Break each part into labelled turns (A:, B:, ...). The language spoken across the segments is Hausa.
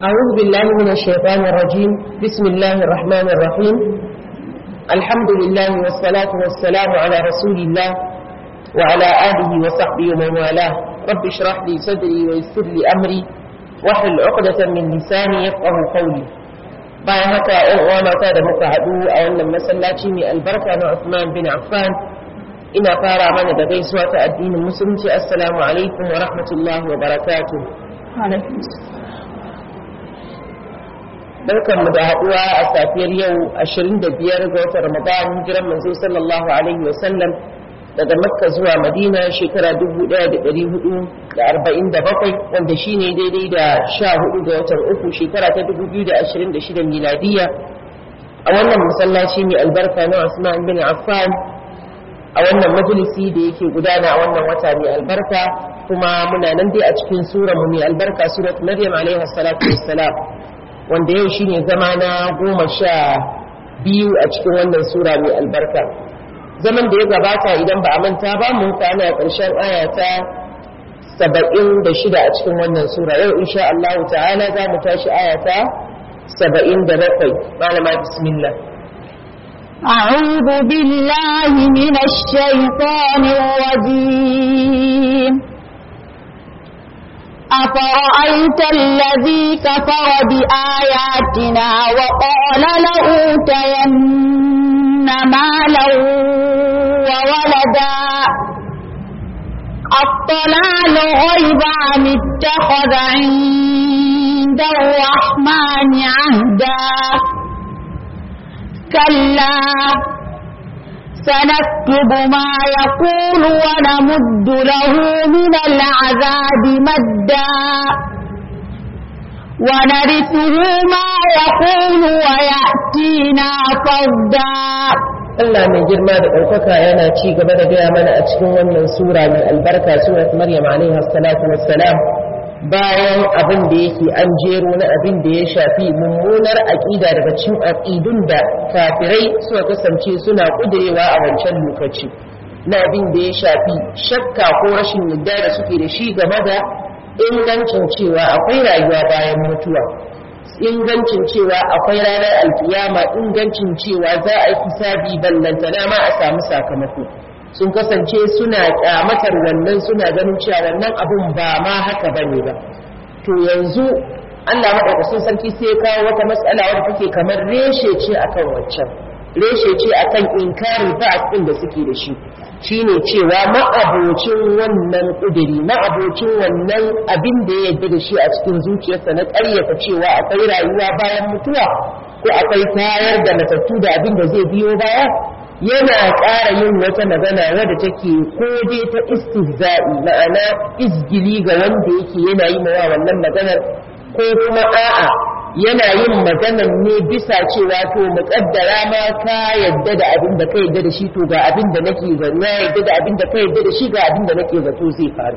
A: أعوذ بالله من الشيطان الرجيم بسم الله الرحمن الرحيم الحمد لله والصلاة والسلام على رسول الله وعلى آله وصحبه ومن والاه رب اشرح لي صدري ويسر لي أمري واحلل عقدة من لساني يفقه قولي bayan haka ‘yan uwa mata da muka haɗu a wannan masallaci mai albarka na Uthman bin Affan ina fara mana da gaisuwa ta addinin musulunci assalamu alaikum wa rahmatullahi wa barakatuh barkanmu da haɗuwa a safiyar yau 25 ga watan Ramadan hijiran manzo sallallahu alaihi wa sallam daga Makka zuwa Madina shekara 1447 wanda shine daidai da 14 ga watan uku shekara ta 2026 miladiya a wannan masallaci mai albarka na Usman bin Affan a wannan majalisi da yake gudana a wannan wata mai albarka kuma muna nan dai a cikin sura mu mai albarka surat Maryam alaiha salatu wassalam wanda yau shine zama na goma sha biyu a cikin wannan sura mai albarka zaman da ya gabata idan ba a manta ba mun kwana a ƙarshen aya ta saba'in da shida a cikin wannan sura yau insha Allah ta'ala za mu tashi aya ta saba'in da bakwai malama bismillah
B: أعوذ بالله من الشيطان الرجيم أفرأيت الذي كفر بآياتنا وقال لأوتين مالا وولدا أطلع الغيب عن اتخذ عند الرحمن عهدا كلا سنكتب ما يقول ونمد له من العذاب مدا ونرثه ما يقول ويأتينا فردا
A: Allah mai girma da ɗaukaka yana ci gaba da gaya mana a cikin wannan sura mai albarka surat Maryam alaiha salatu wassalam bayan abin da yake an jero na abin da ya shafi mummunar aƙida daga cikin aƙidun da kafirai suka kasance suna ƙudurewa a wancan lokaci na abin da ya shafi shakka ko rashin yadda da suke da shi game da ingancin cewa akwai rayuwa bayan mutuwa ingancin cewa akwai ranar alkiyama ingancin cewa za a yi hisabi ballantana ma a samu sakamako sun kasance suna kyamatar wannan suna ganin cewa wannan abun ba ma haka bane ba to yanzu Allah madaukakin sarki sai ya kawo wata matsala wadda take kamar reshe ce akan waccan reshe ce akan inkari ba'as din da suke da shi shine cewa ma'abocin wannan kudiri ma'abocin wannan abin da ya yarda da shi a cikin zuciyarsa na ƙaryata cewa akwai rayuwa bayan mutuwa ko akwai tayar da matattu da abin da zai biyo baya yana ƙara yin wata magana wadda take ko dai ta istihza'i ma'ana izgili ga wanda yake yana yi mawa wannan maganar ko kuma a'a yana yin maganar ne bisa cewa to muƙaddara ma ka yadda da abin da ka yadda da shi to ga abin da nake zato na yadda da abin da ka yadda da shi ga abin da nake zato zai faru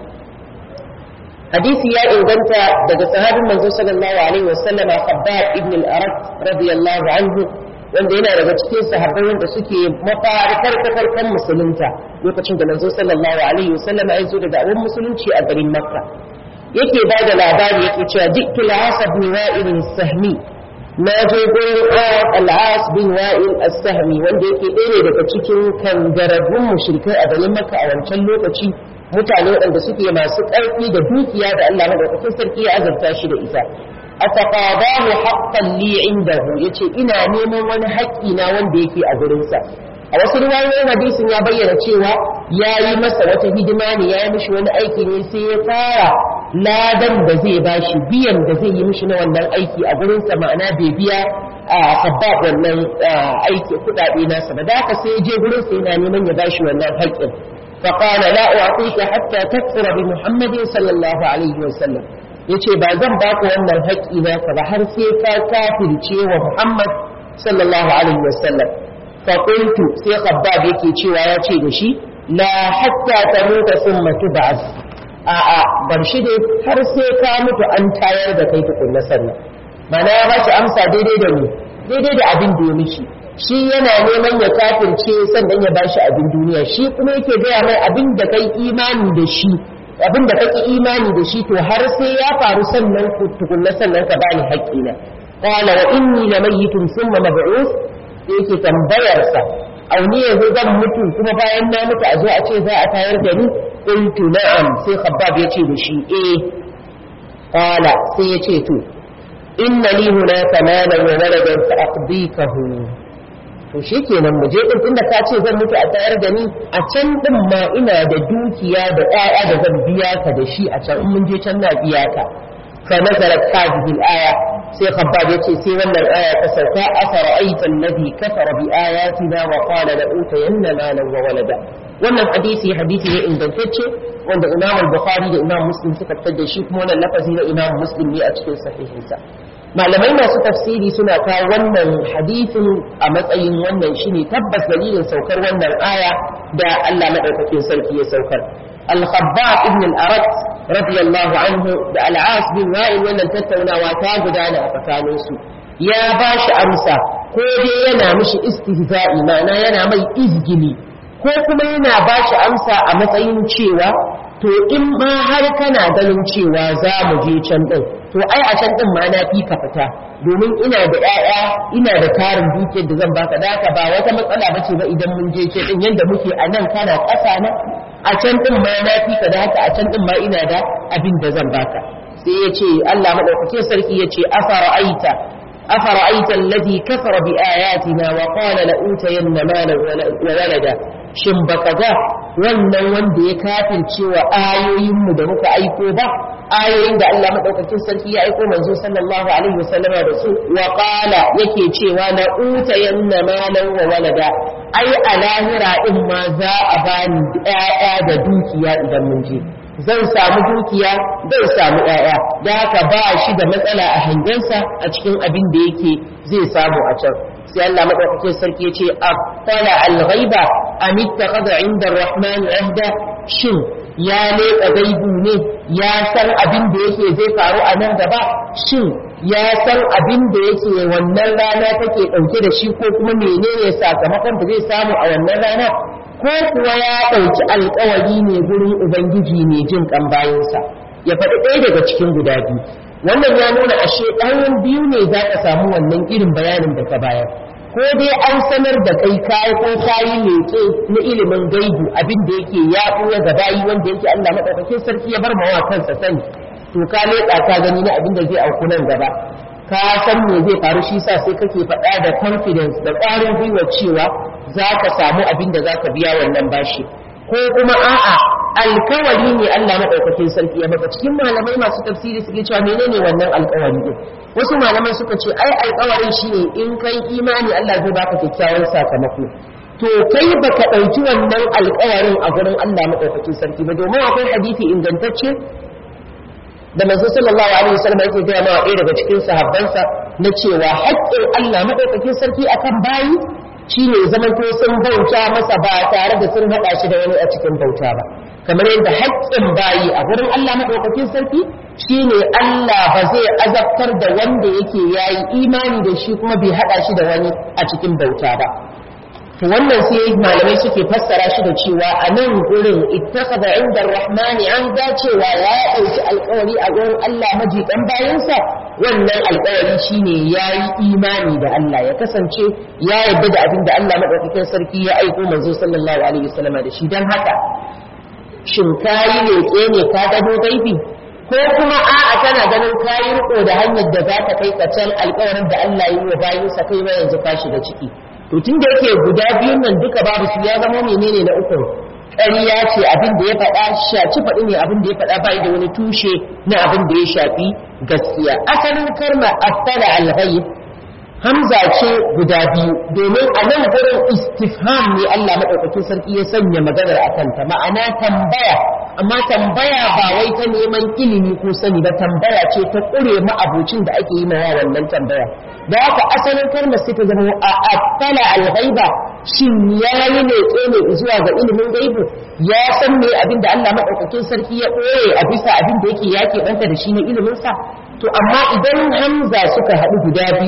A: hadisi ya inganta daga sahabin manzo sallallahu alaihi wasallam Khabbab ibn al-Arat radiyallahu anhu wanda yana daga cikin sahabbai wanda suke mafarikar farkon musulunta lokacin da manzo sallallahu alaihi wasallam ya zo da da'awar musulunci a garin Makka yake ba da labari yake cewa dukkan al-As bin Wa'il as-Sahmi na je gurin al-As bin Wa'il as-Sahmi wanda yake ɗaya daga cikin kangararrun mushrikai a garin Makka a wancan lokaci mutane waɗanda suke masu ƙarfi da dukiya da Allah madaukakin sarki ya azurta shi da ita ataqadahu haqqan li indahu yace ina neman wani haƙƙi na wanda yake a gurinsa a wasu riwayoyin hadisin ya bayyana cewa yayi masa wata hidima ne yayi mishi wani aiki ne sai ya fara ladan da zai bashi biyan da zai yi mishi na wannan aiki a gurinsa ma'ana bai biya a sabbab wannan aiki kuɗaɗe nasa ba da haka sai ya je gurinsa yana neman ya bashi wannan haƙƙin فقال لا أعطيك حتى تكفر بمحمد صلى الله عليه وسلم yace ba zan baka wannan haƙƙi naka ba har sai ka kafirce wa Muhammad sallallahu alaihi wasallam fa qultu sai khabbab yake cewa ya ce da shi la hatta tamuta thumma tub'as a a bar shi dai har sai ka mutu an tayar da kai tukunna sannan mana ya ba shi amsa daidai da ni daidai da abin da ya mishi shi yana neman ya kafirce sannan ya bashi abin duniya shi kuma yake gaya mai abin da kai imani da shi abin da kake imani da shi to har sai ya faru sannan tukunna sannan ka bani haƙƙina qala wa inni lamayitun thumma mab'uth sai yake tambayar sa au ni yanzu zan mutu kuma bayan na mutu a zo a ce za a tayar da ni qultu na'am sai khabbab ya ce da shi eh qala sai ya ce to inna li hunaka malan wa waladan fa aqdikahu to shikenan mu je din tunda ka ce zan mutu a tayar da ni a can din ma ina da dukiya da ƴaƴa da zan biya ka da shi a can in mun je can na biya ka fa nazarat hadhihi al-aya sai khabbab yace sai wannan aya ta sauka afara aita alladhi kafara bi ayatina wa qala la utayanna malan wa walada wannan hadisi hadisi ne ingantacce wanda Imam al-Bukhari da Imam Muslim suka fitar da shi kuma wannan lafazi na Imam Muslim ne a cikin sahihinsa malamai masu tafsiri suna kawo wannan hadisin a matsayin wannan shine tabbas dalilin saukar wannan aya da Allah madaukakin sarki ya saukar al-khabbab ibn al-arat radiyallahu anhu da al-as bin wa'il wannan tattaunawa ta gudana a tsakanin su ya ba shi amsa ko dai yana mishi istihza'i ma'ana yana mai izgili ko kuma yana ba shi amsa a matsayin cewa to in ma har kana ganin cewa za mu je can din to ai a can din ma na fi ka fita domin ina da ƴaƴa ina da tarin dukiyar da zan baka da haka ba wata matsala bace ba idan mun je ce din yanda muke a nan kana ƙasa na a can din ma na fi ka da haka a can din ma ina da abin da zan baka sai ya ce Allah madaukakin sarki ya ce afara aita أفرأيت الذي كفر بآياتنا وقال لأوتين مالا وولدا shin baka ga wannan wanda ya kafirce wa ayoyinmu da muka aiko ba ayoyin da Allah madaukakin sarki ya aiko manzo sallallahu alaihi wasallama da su wa qala yake cewa la utayanna malan wa walada ai a lahira din ma za a bani ƴaƴa da dukiya idan mun je zan samu dukiya zan samu ƴaƴa da haka ba shi da matsala a hangensa a cikin abin da yake zai samu a can sai Allah madaukakin sarki ya ce aqala al-ghaiba am ittakhadha 'inda ar-rahman ahda shin ya leƙa gaibu ne ya san abin da yake zai faru a nan gaba shin ya san abin da yake wannan rana take ɗauke da shi ko kuma menene sakamakon da zai samu a wannan rana ko kuwa ya ɗauki alkawari ne gurin ubangiji ne jin kan bayansa ya faɗi ɗaya daga cikin guda biyu wannan ya nuna ashe ɗayan biyu ne za ka samu wannan irin bayanin da ka bayar ko dai an sanar da kai kayi ko kayi leƙe na ilimin gaibu abin da yake ya ɓuya ga bayi wanda yake Allah maɗaukakin sarki ya bar mawa kansa sani to ka leƙa ka gani na abin da zai auku nan gaba ka san me zai faru shi sa sai kake faɗa da confidence da ƙwarin gwiwa cewa za ka samu abin da za ka biya wannan bashi ko kuma a'a alkawari ne Allah maɗaukakin sarki ya baka cikin malamai masu tafsiri suke cewa menene wannan alkawari din wasu malamai suka ce ai alkawarin shine in kai imani Allah zai baka kyakkyawan sakamako to kai baka ɗauki wannan alkawarin a gurin Allah maɗaukakin sarki ba domin akwai hadisi ingantacce da manzo sallallahu alaihi wasallam yake gaya ma ɗaya daga cikin sahabbansa na cewa haƙƙin Allah maɗaukakin sarki akan bayi shine zaman to sun bauta masa ba tare da sun haɗa shi da wani a cikin bauta ba kamar yadda haƙƙin bayi a gurin Allah maɗaukakin sarki shine Allah ba zai azabtar da wanda yake yayi imani da shi kuma bai haɗa shi da wani a cikin bauta ba to wannan sai malamai suke fassara shi da cewa a nan gurin ittakhadha inda ar-rahmani an ga cewa ya ɗauki alƙawari a gurin Allah majiɗan bayansa wannan alƙawari shine yayi imani da Allah ya kasance ya yarda da abin da Allah madaukakin sarki ya aiko manzo sallallahu alaihi wasallam da shi dan haka shin kayi leƙe ne ka gado gaibi ko kuma a'a kana ganin kayi riko da hanyar da za ta kai ka can alƙawarin da Allah ya yi wa bayinsa kai ma yanzu ka shiga ciki to tun da yake guda biyun nan duka babu su ya zama menene na uku ƙarya ce abin da ya faɗa shaci faɗi ne abin da ya faɗa bai da wani tushe na abin da ya shafi gaskiya asalin karma attala al-ghaib hamza ce guda biyu domin a nan gurin istifham ne Allah madaukakin sarki ya sanya maganar a kanta ma'ana tambaya amma tambaya ba wai ta neman ilimi ko sani ba tambaya ce ta ƙure ma'abocin da ake yi mawa wannan tambaya da haka asalin kalmar sai ta zama a attala al-ghaiba shin ya yi ne ne zuwa ga ilimin gaibu ya san me abin da Allah madaukakin sarki ya ɓoye a bisa abin da yake yake ɗanta da shi na ilimin sa to amma idan hamza suka haɗu guda biyu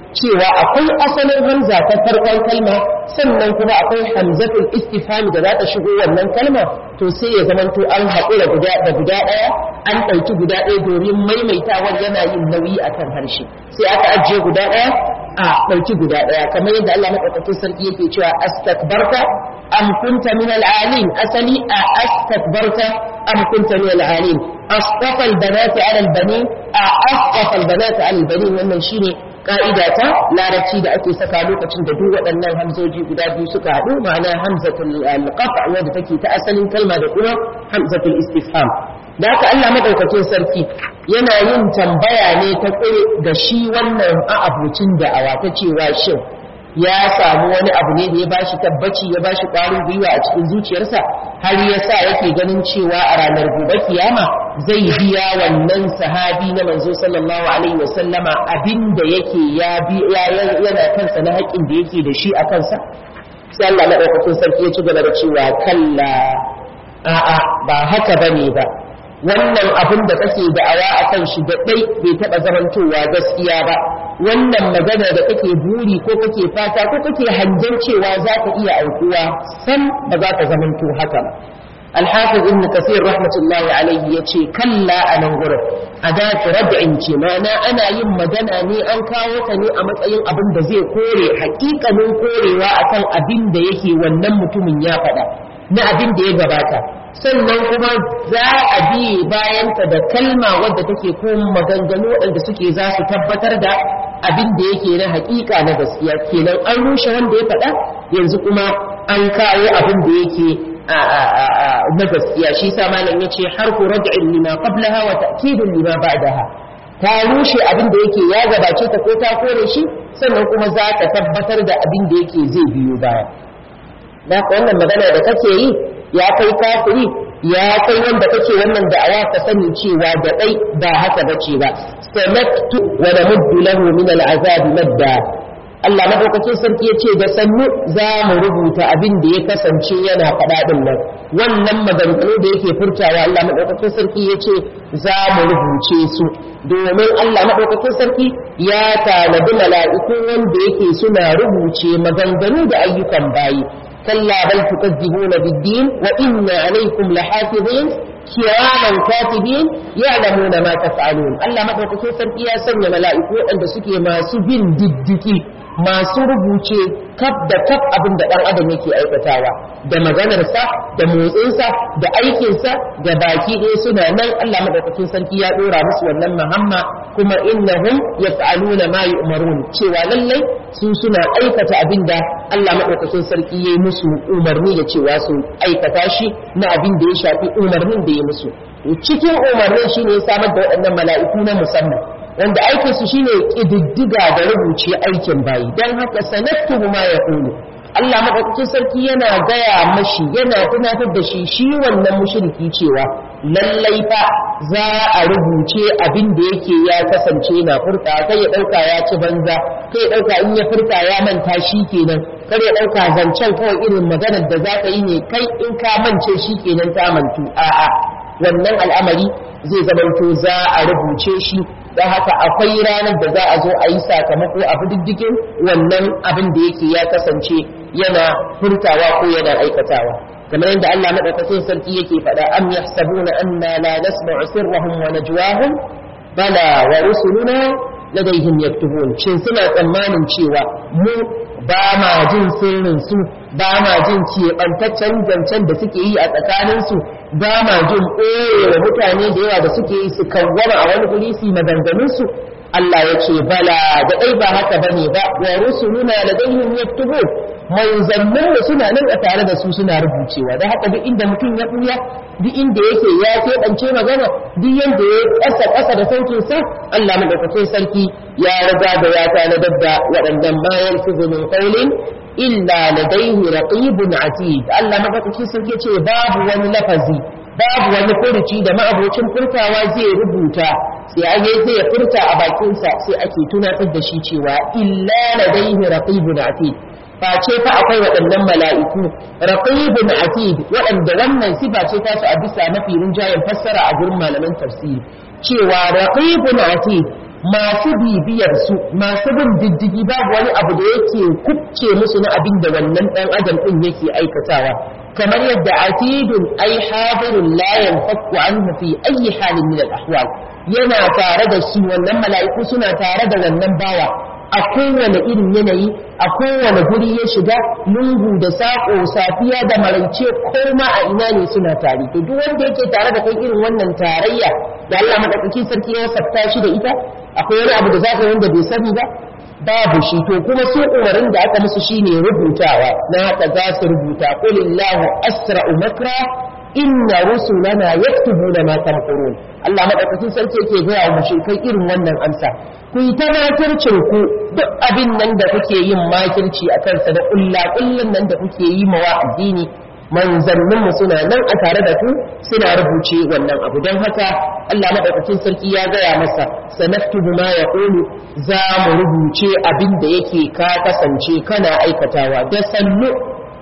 A: cewa akwai asalin hamza ta farkon kalma sannan kuma akwai hamzatul istifham da za ta shigo wannan kalma to sai ya zamanto an haƙura guda da guda ɗaya an ɗauki guda ɗaya domin maimaitawar yana yin nauyi akan harshe sai aka ajiye guda ɗaya a ɗauki guda ɗaya kamar yadda Allah maɗaukakin sarki yake cewa astakbarta am kunta min al'alin asali a astakbarta am kunta min al'alin asqafa al-banati 'ala al-banin a asqafa al-banati 'ala al-banin wannan shine ka'ida ta larabci da ake saka lokacin da duk waɗannan hamzoji guda biyu suka haɗu ma'ana hamzatul al-qat' wadda take ta asalin kalma da kuma hamzatul istifham da haka Allah madaukakin sarki yana yin tambaya ne ta kure ga shi wannan a'abucin da'awa ta cewa shin ya samu wani abu ne da ya bashi tabbaci ya bashi ƙwarin gwiwa a cikin zuciyarsa har ya sa yake ganin cewa a ranar gobe kiyama zai biya wannan sahabi na manzo sallallahu alaihi wa sallama abinda yake ya yana kansa na haƙƙin da yake da shi a kansa sai Allah madaukakin sarki ya ci gaba da cewa kalla a'a ba haka bane ba wannan abin da kake da'awa a kan shi da ɗai bai taɓa zamantowa gaskiya ba wannan magana da kake buri ko kake fata ko kake hangen cewa za ka iya aukuwa san ba za ka zamanto haka ba الحافظ ابن كثير رحمة الله عليه يتشي كلا أنا غرف أداة ردع معنى أنا يم مدنا ني أن كاوتني أمت أين أبن دزي كوري حقيقة من كوري وأكن أبن ديكي ونمت من يافدا na abin da ya gabata sannan kuma za a bi bayanta da kalma wadda take ko maganganu waɗanda suke za su tabbatar da abin da yake na haƙiƙa na gaskiya kenan an rushe wanda ya faɗa yanzu kuma an kawo abin da yake na gaskiya shi sa malam yace harfu rad'in lima qablaha wa ta'kidun lima ba'daha ta rushe abin da yake ya gabace ta ko ta kore shi sannan kuma za ta tabbatar da abin da yake zai biyo baya da wannan magana da kake yi ya kai kafiri ya kai wanda kake wannan da'awa ka sani cewa da dai ba haka bace ba sanaktu wa namuddu lahu min al'azab madda Allah madaukakin sarki ya ce da sannu za mu rubuta abin da ya kasance yana faɗa ɗin nan wannan maganganu da yake furtawa Allah madaukakin sarki ya ce za mu rubuce su domin Allah madaukakin sarki ya tanadi mala'iku wanda yake suna rubuce maganganu da ayyukan bayi كلا بل تكذبون بالدين وإن عليكم لحافظين كراما كاتبين يعلمون ما تفعلون الله ما تقول sarki ya sanya mala'iku waɗanda suke masu bin diddiki masu rubuce kaf da kaf abin da ɗan adam yake aikatawa da maganarsa da motsinsa da aikinsa da baki ɗaya suna nan Allah madaukakin sarki ya ɗora musu wannan mahamma kuma innahum yaf'aluna ma yu'marun cewa lallai su suna aikata abin da Allah madaukakin sarki ya yi musu umarni da cewa su aikata shi na abin da ya shafi umarnin da ya musu cikin umarnin shine ya samar da waɗannan mala'iku na musamman wanda aikin su shine kididdiga da rubuce aikin bayi dan haka sanattu ma yaqulu Allah madaukakin sarki yana gaya mashi yana tunatar da shi shi wannan mushriki cewa lallai fa za a rubuce abin da yake ya kasance na furta kai ya dauka ya ci banza kai ya dauka in ya furta ya manta shi kenan kar ya dauka zancen kawai irin maganar da za ka yi ne kai in ka mance shi kenan ta mantu a'a wannan al'amari zai zamanto za a rubuce shi da haka akwai ranar da za a zo a yi sakamako a diddigin wannan abin da yake ya kasance yana furtawa ko yana aikatawa kamar yadda Allah madaukakin sarki yake faɗa am yahsabuna anna la nasma'u sirrahum wa najwahum bala wa rusuluna ladaihim yaktubun shin suna tsammanin cewa mu ba ma jin sirrin su ba ma jin keɓantaccen zancen da suke yi a tsakaninsu ba ma jin ɓoye mutane da yawa da suke yi su kawwama a wani guri su maganganunsu Allah ya ce bala da ɗai ba haka ba ne ba wa rusuluna da daihim yaktubun manzannin da suna nan a tare da su suna rubucewa da haka duk inda mutum ya ɓuya duk inda yake ya keɓance magana duk yanda ya ƙasa ƙasa da sautin sa Allah madaukakin sarki ya riga da ya tanadar da waɗannan bayan su min qawlin illa ladaihi raqibun atid Allah madaukakin sarki ce babu wani lafazi babu wani furuci da ma'abocin furtawa zai rubuta sai an yi zai furta a bakinsa sai ake tunatar da shi cewa illa ladaihi raqibun atid face fa akwai waɗannan mala'iku raqibun atid waɗanda wannan sifa ce ta su a bisa mafi rinjayen fassara a gurin malaman tafsiri cewa raqibun atid masu bibiyar su masu bin diddigi babu wani abu da yake kubce musu na abin da wannan dan adam din yake aikatawa kamar yadda atidun ai hadirun la yanfaku anhu fi ayi halin min al-ahwal yana tare da shi wannan mala'iku suna tare da wannan bawa a kowane irin yanayi a kowane guri ya shiga lungu da saƙo safiya da maraice koma a ina ne suna tare to duk wanda yake tare da kai irin wannan tarayya da Allah madaukakin sarki ya sabta shi da ita akwai wani abu da zaka wanda bai sani ba babu shi to kuma su umarin da aka musu shine rubutawa na haka za su rubuta qulillahu asra'u makra inna rusulana yaktubuna ma tamkurun Allah madaukakin sarki yake gaya wa mushrikai irin wannan amsa ku yi ta makircin ku duk abin nan da kuke yin makirci a kansa da kulla kullun nan da kuke yi mawa addini manzannin mu suna nan a tare da ku suna rubuce wannan abu don haka Allah madaukakin sarki ya gaya masa sanaktubu ma yaqulu za mu rubuce abin da yake ka kasance kana aikatawa da sannu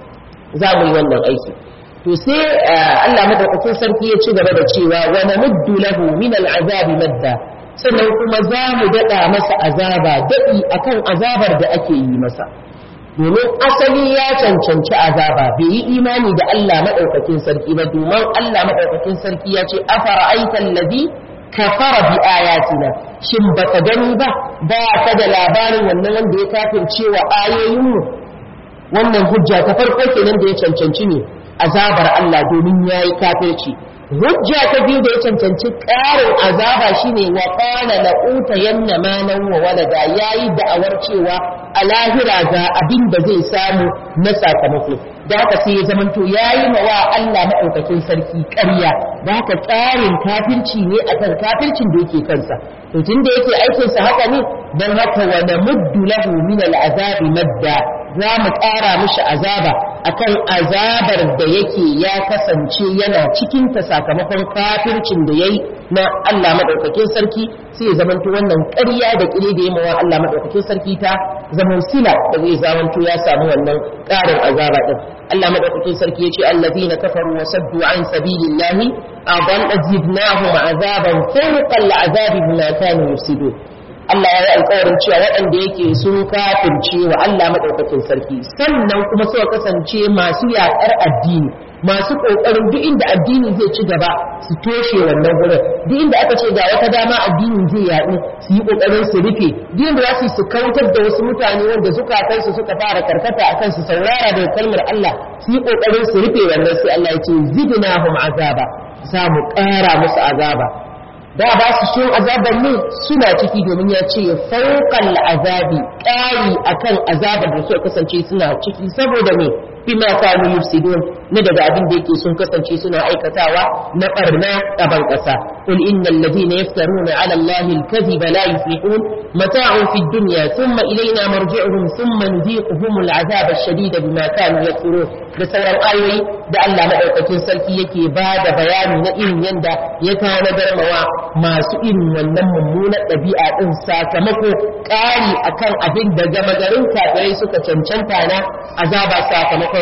A: za mu yi wannan aiki to sai Allah madaukakin sarki ya ci gaba da cewa wa namuddu lahu min al'azabi madda sannan kuma za mu daɗa masa azaba daɗi akan azabar da ake yi masa domin asali ya cancanci azaba bai yi imani da Allah madaukakin sarki ba domin Allah madaukakin sarki ya ce afara aitan ladhi kafara bi ayatina shin baka gani ba ba ka da labarin wannan wanda ya kafirce wa ayoyinmu wannan hujja ta farko kenan da ya cancanci ne azabar Allah domin ya yi kafirci hujja ta biyu da ya cancanci ƙarin azaba shine wa qala la utayanna malan wa walada yayi da'awar cewa a lahira ga abin da zai samu na sakamako da haka sai ya zamanto yayi mawa Allah madaukakin sarki ƙarya da haka ƙarin kafirci ne akan kafircin da yake kansa to tunda yake aikin sa haka ne dan haka wa namuddu lahu min al'azabi madda za mu ƙara mishi azaba akan azabar da yake ya kasance yana cikin ta sakamakon kafircin da yayi na Allah madaukakin sarki sai ya zamanto wannan ƙarya da ƙire da yamawa Allah madaukakin sarki ta zaman sila da zai zamanto ya samu wannan ƙarin azaba din Allah madaukakin sarki ya ce allazina kafaru wa saddu an sabilillahi adan azidnahum azaban fawqa al'azabi bima kanu yufsidun Allah ya yi alƙawarin cewa waɗanda yake sun kafirce wa Allah maɗaukakin sarki sannan kuma suka kasance masu yaƙar addini masu ƙoƙarin duk inda addini zai ci gaba su toshe wannan gurin duk inda aka ce ga wata dama addini zai yaɗu su yi ƙoƙarin su rufe duk inda za su yi su kautar da wasu mutane wanda zukatansu suka fara karkata a kan su saurara daga kalmar Allah su yi ƙoƙarin su rufe wannan sai Allah ya ce zidnahum azaba za mu ƙara musu azaba da ba su so azabar ne suna ciki domin ya ce fauqal azabi ƙari akan azabar da suka kasance suna ciki saboda me bima kanu yufsidun na daga abin da yake sun kasance suna aikatawa na barna a ban kasa qul innal ladina yaftaruna ala allahi alkadhiba la yuflihun mata'un fid dunya thumma ilayna marji'uhum thumma nudhiquhum al'azaba ash-shadida bima kanu yakfurun da sauran ayoyi da Allah madaukakin sarki yake ba da bayani na irin yanda ya tanadar mawa masu irin wannan mummunar ɗabi'a ɗin sakamako ƙari akan abin da gama garin kafirai suka cancanta na azaba sakamakon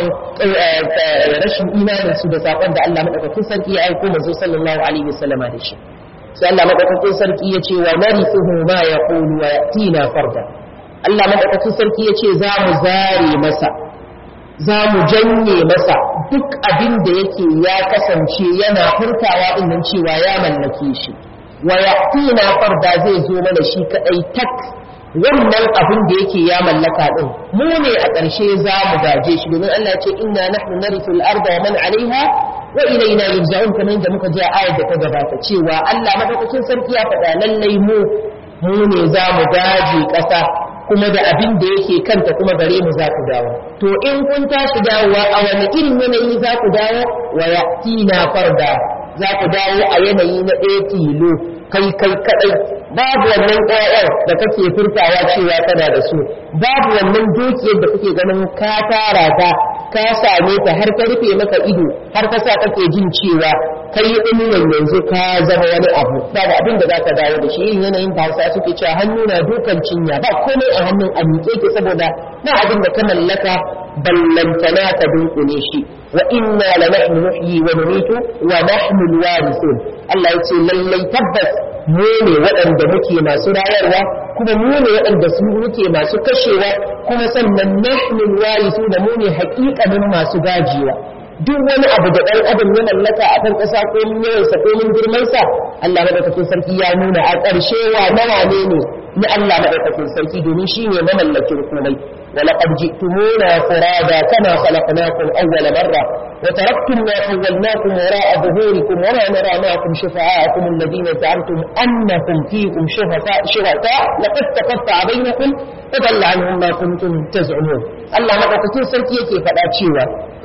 A: rashin imanin su da sakon da Allah madaukakin sarki ya aiko manzo sallallahu alaihi wasallam da shi sai Allah madaukakin sarki ya ce wa narithuhu ma yaqulu wa yatina farda Allah madaukakin sarki ya ce za mu zare masa za mu janye masa duk abin da yake ya kasance yana furtawa din nan cewa ya mallake shi wa yatina farda zai zo mana shi kadai tak wannan abin da yake ya mallaka din mu ne a ƙarshe za mu gaje shi domin Allah ya ce inna nahnu narithu al-arda wa man 'alayha wa ilayna yurja'un kamar yadda muka ji a ayar da ta gabata cewa Allah madaukakin sarki ya faɗa lallai mu mu ne za mu gaje ƙasa kuma da abin da yake kanta kuma gare mu za ku dawo to in kun tashi dawowa a wani irin yanayi za ku dawo wa yatina farda za ku dawo a yanayi na ɗaya tilo kai kai kadai babu wannan ƴaƴan da kake furtawa cewa kana da su babu wannan dukiyar da kake ganin ka tara ta ka same ta har ka rufe maka ido har ka sa kake jin cewa kai din nan yanzu ka zama wani abu ba da abin da zaka dawo da shi irin yanayin da Hausa suke cewa hannu na dukan cinya ba komai a hannun a miƙe ke saboda na abin da ka mallaka ballantana ka dunkule shi wa inna la nahnu nuhyi wa numitu wa nahnu alwarithun Allah ya ce lallai tabbas mu ne waɗanda muke masu rayarwa kuma mu ne waɗanda su muke masu kashewa kuma sannan nahnu alwarithun mu ne haƙiƙanin masu gajiwa duk wani abu da ɗan adam ya mallaka a kan ƙasa ko min yawansa ko min girmansa Allah madaukakin sarki ya nuna a ƙarshe wa nawa ne ne na Allah madaukakin sarki domin shi ne mamallakin komai ولقد جئتمونا فرادا كما خلقناكم أول مرة وتركتم ما خولناكم وراء ظهوركم وما نرى معكم شفعاءكم الذين زعمتم أنكم فيكم شركاء شركاء لقد تقطع بينكم وضل عنهم ما كنتم تزعمون الله مدaukakin sarki yake faɗa cewa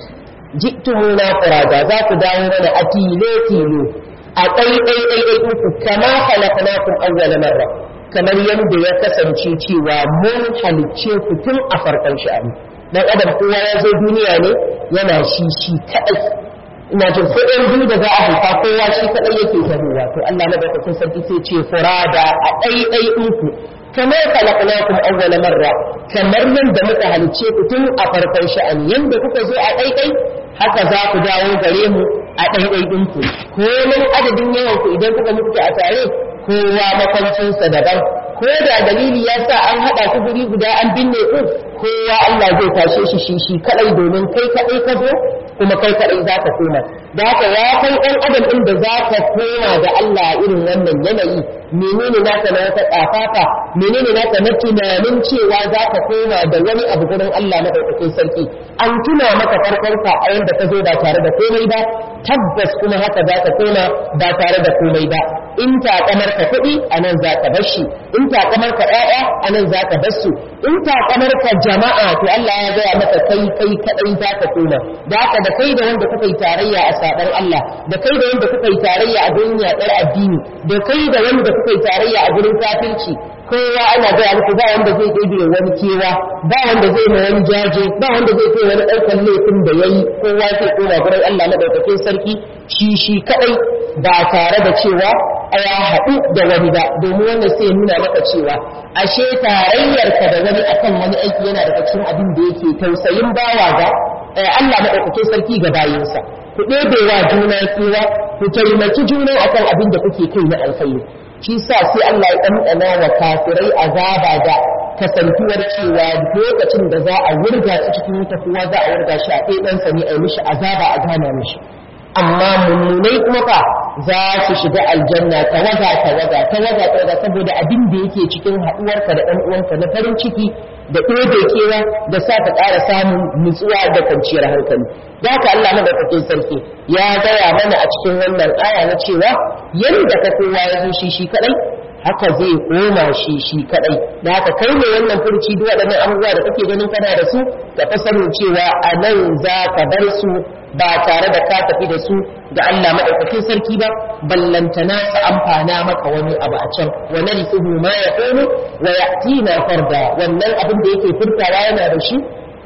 A: ji'tumuna furada za ku dawo mana a tilo tilo a ɗai ɗai ɗai ɗai uku kama khalaqnakum awwala marra kamar yadda ya kasance cewa mun halicce ku tun a farkon sha'ani dan adam kowa ya zo duniya ne yana shi shi kadai ina jin ko ɗan biyu da za a haifa kowa shi kadai yake tahowa to Allah madaukakin sarki sai ce furada a ɗai ɗai uku kamar khalaqnakum awwala marra kamar yadda muka halicce ku tun a farkon sha'ani yanda kuka zo a ɗai ɗai haka za ku dawo gare mu a ɗaiɗai ɗinku komin adadin yawan ku idan kuka mutu a tare kowa makwancinsa daban ko da dalili ya sa an haɗa ku guri guda an binne ku kowa Allah zai tashe shi shi shi kaɗai domin kai kaɗai ka zo kuma kai kaɗai za ka koma da haka ya kai ɗan adam ɗin da za ka koma da Allah a irin wannan yanayi menene naka na wata ƙafafa menene naka na tunanin cewa za ka koma da wani abu gurin Allah na ɗaukakin sarki an tuna maka farkonka a yanda ka zo ba tare da komai ba tabbas kuma haka za ka koma ba tare da komai ba in takamar ka kuɗi a nan za ka bar shi in takamar ka ƴaƴa a nan za ka bar su in takamar ka jama'a to Allah ya gaya maka kai kai kaɗai za ka koma da haka da kai da wanda kuka yi tarayya a saɓar Allah da kai da wanda kuka yi tarayya a gurin yaɗar addini da kai da wanda kuka yi tarayya a gurin kafirci kowa ana gaya muku ba wanda zai ɗebe wani kewa ba wanda zai ma wani jaje ba wanda zai kai wani ɗaukar laifin da ya yi kowa zai koma gurin Allah maɗaukakin sarki shi shi kaɗai ba tare da cewa ya haɗu da wani ba domin wanda sai ya nuna maka cewa ashe tarayyarka da wani akan wani aiki yana daga cikin abin da yake tausayin bawa ga Allah maɗaukakin sarki ga bayinsa ku ɗebewa juna kewa ku taimaki juna akan abin da kuke kai na alkhairi shi sa sai Allah ya ɗanɗana wa kafirai azaba da kasantuwar cewa lokacin da za a wurga su cikin wuta kowa za a wurga shi a ɗaya ɗansa ne a yi mishi azaba a gana mishi amma mummunai kuma fa za su shiga aljanna tawaga tawaga tawaga tawaga saboda abin da yake cikin haɗuwarka da ɗan uwanka na farin ciki da ɗebe kewa da sa ka ƙara samun nutsuwa da kwanciyar hankali da haka Allah madaukakin sarki ya gaya mana a cikin wannan aya na cewa yadda ka kowa ya zo shi shi kaɗai haka zai koma shi shi kadai da haka kai ne wannan furci duk waɗannan abubuwa da kake ganin kana da su ka fa sanin cewa a nan za ka bar su ba tare da ka tafi da su ga Allah madaukakin sarki ba ballantana su amfana maka wani abu a can wa narithuhu ma yaqulu wa ya'tina farda wannan abin da yake furtawa yana da shi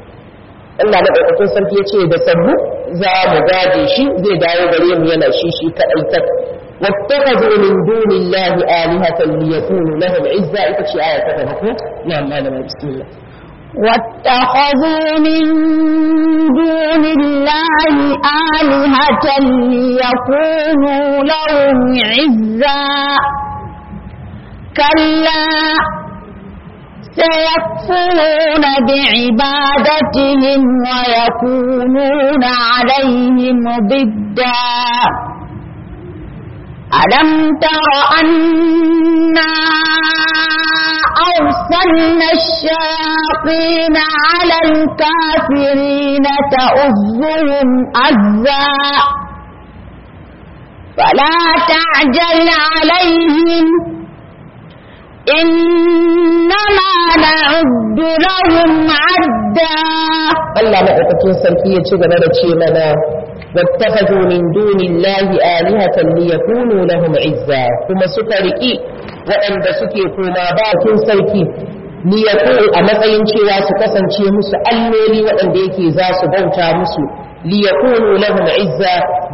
A: Allah madaukakin sarki ya ce da sabbu za mu gade shi zai dawo gare mu yana shi shi kadai tak واتخذوا من دون الله آلهة ليكونوا لهم عزة إذا آية كتبت نعم أنا بسم الله
B: واتخذوا من دون الله آلهة ليكونوا لهم عزا كلا سيكفرون بعبادتهم ويكونون عليهم ضدًا ألم تر أنا أرسلنا الشياطين على الكافرين تؤذهم أزا فلا تعجل عليهم إنما نعد لهم عدا
A: Allah maɗaukakin sarki ya ci gaba da ce mana واتخذوا من دون الله آلهة ليكونوا لهم عزا كما سكرئي وأن سكي كما باكين سركي liyakun a matsayin cewa su kasance musu alloli waɗanda yake za su bauta musu liyakunu lahum izza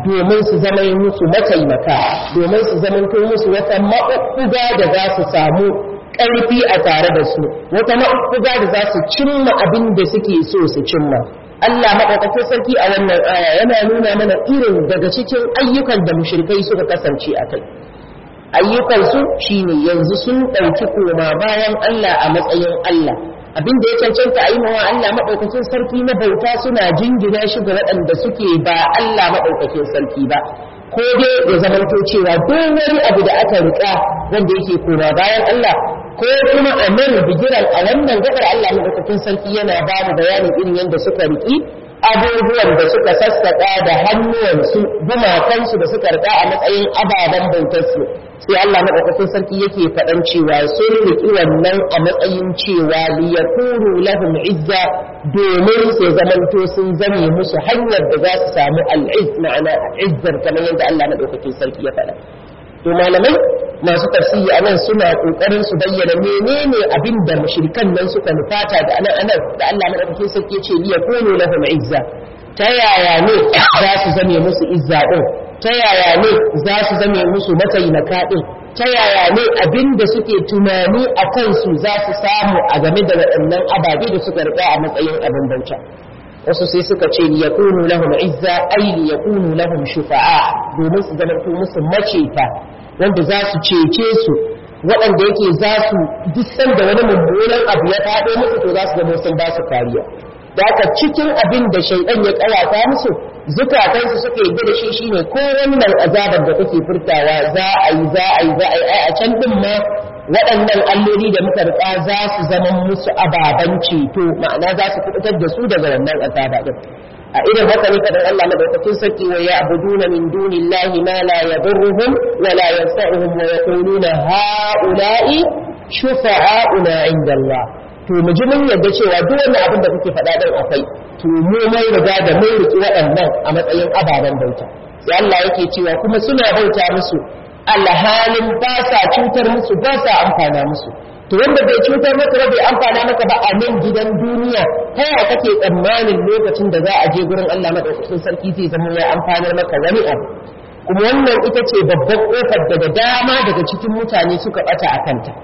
A: domin su zama musu mataimaka domin su zama musu wata maɓuɓɓuga da za su samu ƙarfi a tare da su wata maɓuɓɓuga da za su cimma abin da suke so su cimma Allah maɗaukakin sarki a wannan aya yana nuna mana irin daga cikin ayyukan da mushrikai suka kasance a kai ayyukansu shine yanzu sun ɗauki koma bayan Allah a matsayin Allah abin da ya cancanta a yi mawa Allah maɗaukakin sarki na bauta suna jingina shi ga waɗanda suke ba Allah maɗaukakin sarki ba ko dai ya zamanto cewa duk wani abu da aka riƙa wanda yake koma bayan Allah ko kuma a nan bigiran a wannan gabar Allah maɗaukakin sarki yana ba mu bayanin irin yadda suka riƙi abubuwan da suka sassaƙa da hannuwansu gumakansu da suka riƙa a matsayin ababen bautarsu sai Allah maɗaukakin sarki yake faɗan cewa sun riƙi wannan a matsayin cewa liyakunu lahum izza domin sai zamanto sun zame musu hanyar da za su samu al'izz ma'ana izzar kamar yadda Allah maɗaukakin sarki ya faɗa to malamai masu tafsiri a nan suna kokarin su bayyana menene abin da mushrikan nan suka nufata da anan anan da Allah madaukakin sarki ce liya kunu lahum izza ta yaya ne za su zame musu izza din ta yaya ne za su zame musu mataimaka din ta yaya ne abin da suke tunani a kansu za su samu a game da waɗannan ababe da suka riƙa a matsayin abin bauta wasu sai suka ce liyakunu lahum izza ay liyakunu lahum shufa'a domin su zama musu maceta wanda za su cece su waɗanda yake za su duk sanda wani mummunan abu ya faɗo musu to za su zama sun ba su kariya da haka cikin abin da shaidan ya ƙawata musu zukatansu suka yi da shi shine ko wannan azabar da kake furtawa za a yi za a yi za a yi a can din ma waɗannan alloli da muka riƙa za su zama musu ababen ceto ma'ana za su kubutar da su daga wannan azaba din a irin haka ne kadan Allah madaukakin sarki wa ya'buduna min dunillahi ma la yadurruhum wa la yanfa'uhum wa yaquluna ha'ula'i shufa'auna 'inda Allah to mu ji mun yadda cewa duk wani abin da kuke faɗa din akwai to mu mai riga da mun riki waɗannan a matsayin ababen bauta sai Allah yake cewa kuma suna bauta musu alhalin ba sa cutar musu ba sa amfana musu to wanda bai cutar maka ba bai amfana maka ba a nan gidan duniya ta yaya kake tsammanin lokacin da za a je gurin Allah madaukakin sarki zai zama ya amfanar maka wani abu kuma wannan ita ce babbar kofar da da dama daga cikin mutane suka bata a kanta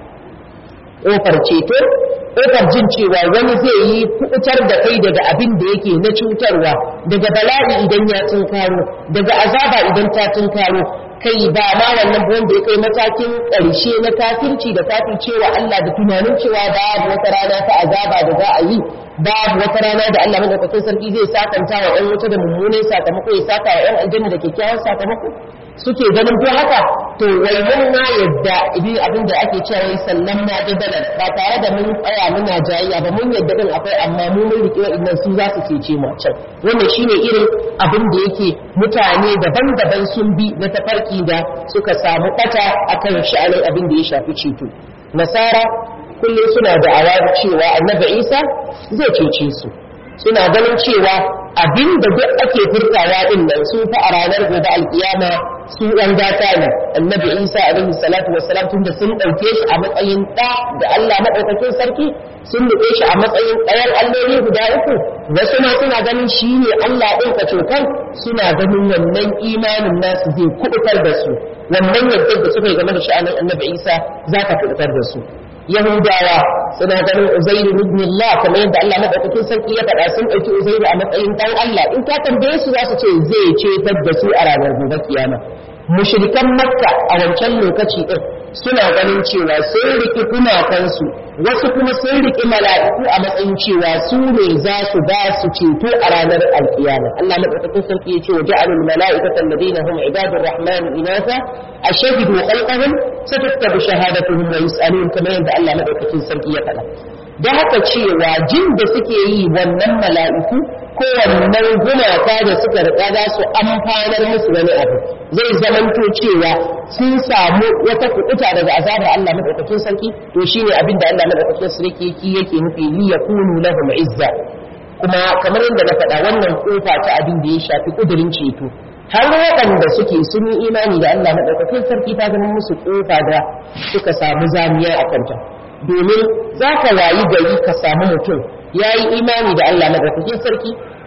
A: kofar ceto kofar jin cewa wani zai yi kubutar da kai daga abin da yake na cutarwa daga bala'i idan ya tunkaro daga azaba idan ta tunkaro kai ba ma wannan wanda ya kai matakin ƙarshe na kafirci da kafircewa Allah da tunanin cewa babu wata rana ta azaba da za a yi babu wata rana da Allah madaukakin sarki zai sakanta wa ɗan wuta da mummunan sakamako ya saka wa ɗan aljanna da kyakkyawan sakamako suke ganin ko haka to wannan ma yadda idan abin da ake cewa wai sallan ma jadalan ba tare da mun tsaya muna jayayya ba mun yadda din akwai amma mu mun riƙe wa'annan su za su cece mu can wannan shine irin abin da yake mutane daban-daban sun bi na tafarki da suka samu ɓata akan sha'anin abin da ya shafi ceto nasara kullum suna da awar cewa annabi isa zai cece su suna ganin cewa abin da duk ake furtawa din nan su fa a ranar gobe alkiyama su ɗan gata ne annabi isa alaihi salatu wassalam tun da sun ɗauke shi a matsayin ɗa da allah maɗaukakin sarki sun nufe shi a matsayin ɗayan alloli guda uku wasu ma suna ganin shi ne allah ɗin ka cokan suna ganin wannan imanin nasu zai kuɓutar da su wannan yadda da suka yi game da sha'anin annabi isa za ka kuɓutar da su Yahudawa suna ganin Uzairu ibn Allah kamar yadda Allah madaukakin sarki ya faɗa sun ɗauki Uzairu a matsayin ɗan Allah in ka tambaye su za su ce zai cetar da su a ranar gobe kiyama mushrikan Makka a wancan lokaci din suna ganin cewa sun riki gumakansu wasu kuma sun riki mala'iku a matsayin cewa su ne za su ba su ceto a ranar alkiyama Allah madaukakin sarki ya ce wa ja'alul mala'ikata alladhina hum ibadur rahman inatha ashhadu khalqahum satuktabu shahadatuhum wa yus'alun kamar yadda Allah madaukakin sarki ya faɗa da haka cewa jin da suke yi wannan mala'iku ko wannan gumaka da suka riƙa za su amfanar musu wani abu zai zamanto cewa sun samu wata kuɗuta daga azabar Allah madaukakin sarki to shine abin da Allah madaukakin sarki yake nufi li yakunu lahum izza kuma kamar yadda na faɗa wannan kofa ta abin da ya shafi kudurin ceto har waɗanda suke sun yi imani da Allah madaukakin sarki ta zama musu kofa da suka samu zamiya a kanta domin za ka wayi gari ka samu mutum ya yi imani da Allah madaukakin sarki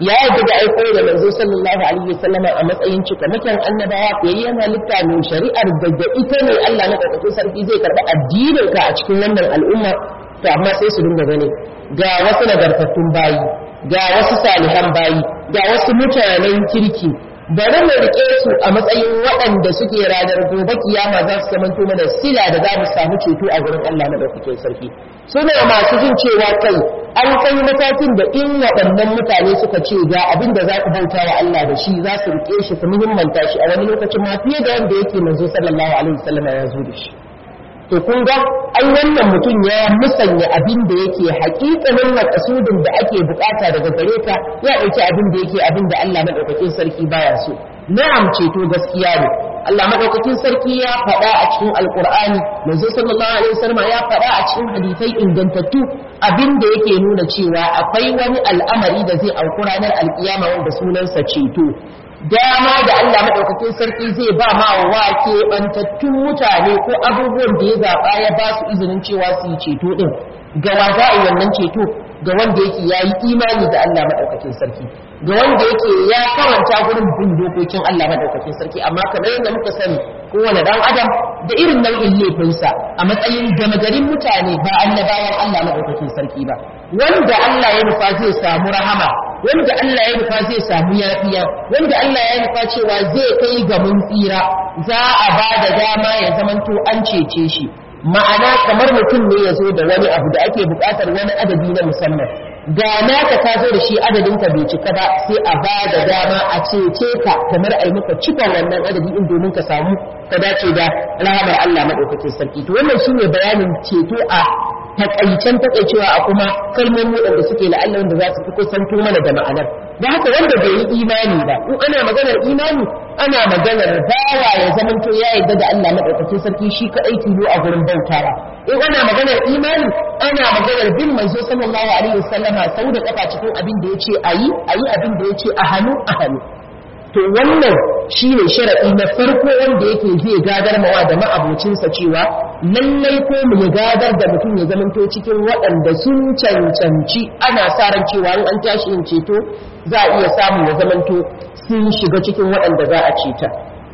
A: ya yarda da aiko da manzo sallallahu alaihi wasallama a matsayin cika mutan annabawa fiyayyen halitta mai shari'ar da da ita ne Allah na ɗaukakin sarki zai karɓi addinin ka a cikin wannan al'umma to amma sai su dinga gani ga wasu nagartattun bayi ga wasu salihan bayi ga wasu mutanen kirki bari mu rike su a matsayin waɗanda suke ranar gobe kiyama za su zamanto mana sila da za mu samu ceto a gurin Allah madaukakin sarki suna masu jin cewa kai an kai matakin da in waɗannan mutane suka ce ga abin da za ku bauta wa Allah da shi za su rike shi su muhimmanta shi a wani lokacin ma fiye da wanda yake manzo sallallahu alaihi wasallam ya zo da shi to kun ga ai wannan mutum ya musanya abin da yake haƙiƙanin makasudin da ake bukata daga gare ka ya ɗauki abin da yake abin da Allah madaukakin sarki baya so na'am ceto gaskiya ne Allah madaukakin sarki ya faɗa a cikin alqur'ani manzo sallallahu alaihi wasallam ya faɗa a cikin hadisai ingantattu abin da yake nuna cewa akwai wani al'amari da zai auku ranar alkiyama wanda sunansa ceto dama da Allah maɗaukakin sarki zai ba ma wa keɓantattun mutane ko abubuwan da ya zaɓa ya ba su izinin cewa su yi ceto ɗin ga wa za a yi wannan ceto ga wanda yake ya yi imani da Allah maɗaukakin sarki ga wanda yake ya karanta gurin bin dokokin Allah maɗaukakin sarki amma kamar yadda muka sani kowane ɗan adam da irin nau'in laifinsa a matsayin gama garin mutane ba annabawan Allah maɗaukakin sarki ba wanda Allah ya nufa zai samu rahama wanda Allah ya nufa zai samu yafiya wanda Allah ya nufa cewa zai kai ga mun tsira za a ba da dama ya zamanto an cece shi ma'ana kamar mutum ne ya zo da wani abu da ake buƙatar wani adadi na musamman ga naka ka zo da shi adadin ka bai cika ba sai a ba da dama a cece ka kamar a yi maka cikon wannan adadi in domin ka samu ka dace da rahamar Allah madaukakin sarki to wannan shine bayanin ceto a takaicen takaicewa a kuma kalmomi waɗanda suke la'alla wanda za su fi kusanto mana da ma'anar da haka wanda bai yi imani ba in ana maganar imani ana maganar bawa ya zamanto ya yarda da Allah madaukakin sarki shi kadai tilo a gurin bautawa in ana maganar imani ana maganar bin manzo sallallahu alaihi wasallama sau da kafa cikin abin da yace ayi ayi abin da yace a hannu a hannu to wannan shine sharadi na farko wanda yake zai gadar mawa da ma'abocinsa cewa lallai ko mu ya gadar da mutum ya zamanto cikin waɗanda sun cancanci ana sa ran cewa in an tashi yin ceto za a iya samu ya zamanto sun shiga cikin waɗanda za a ceta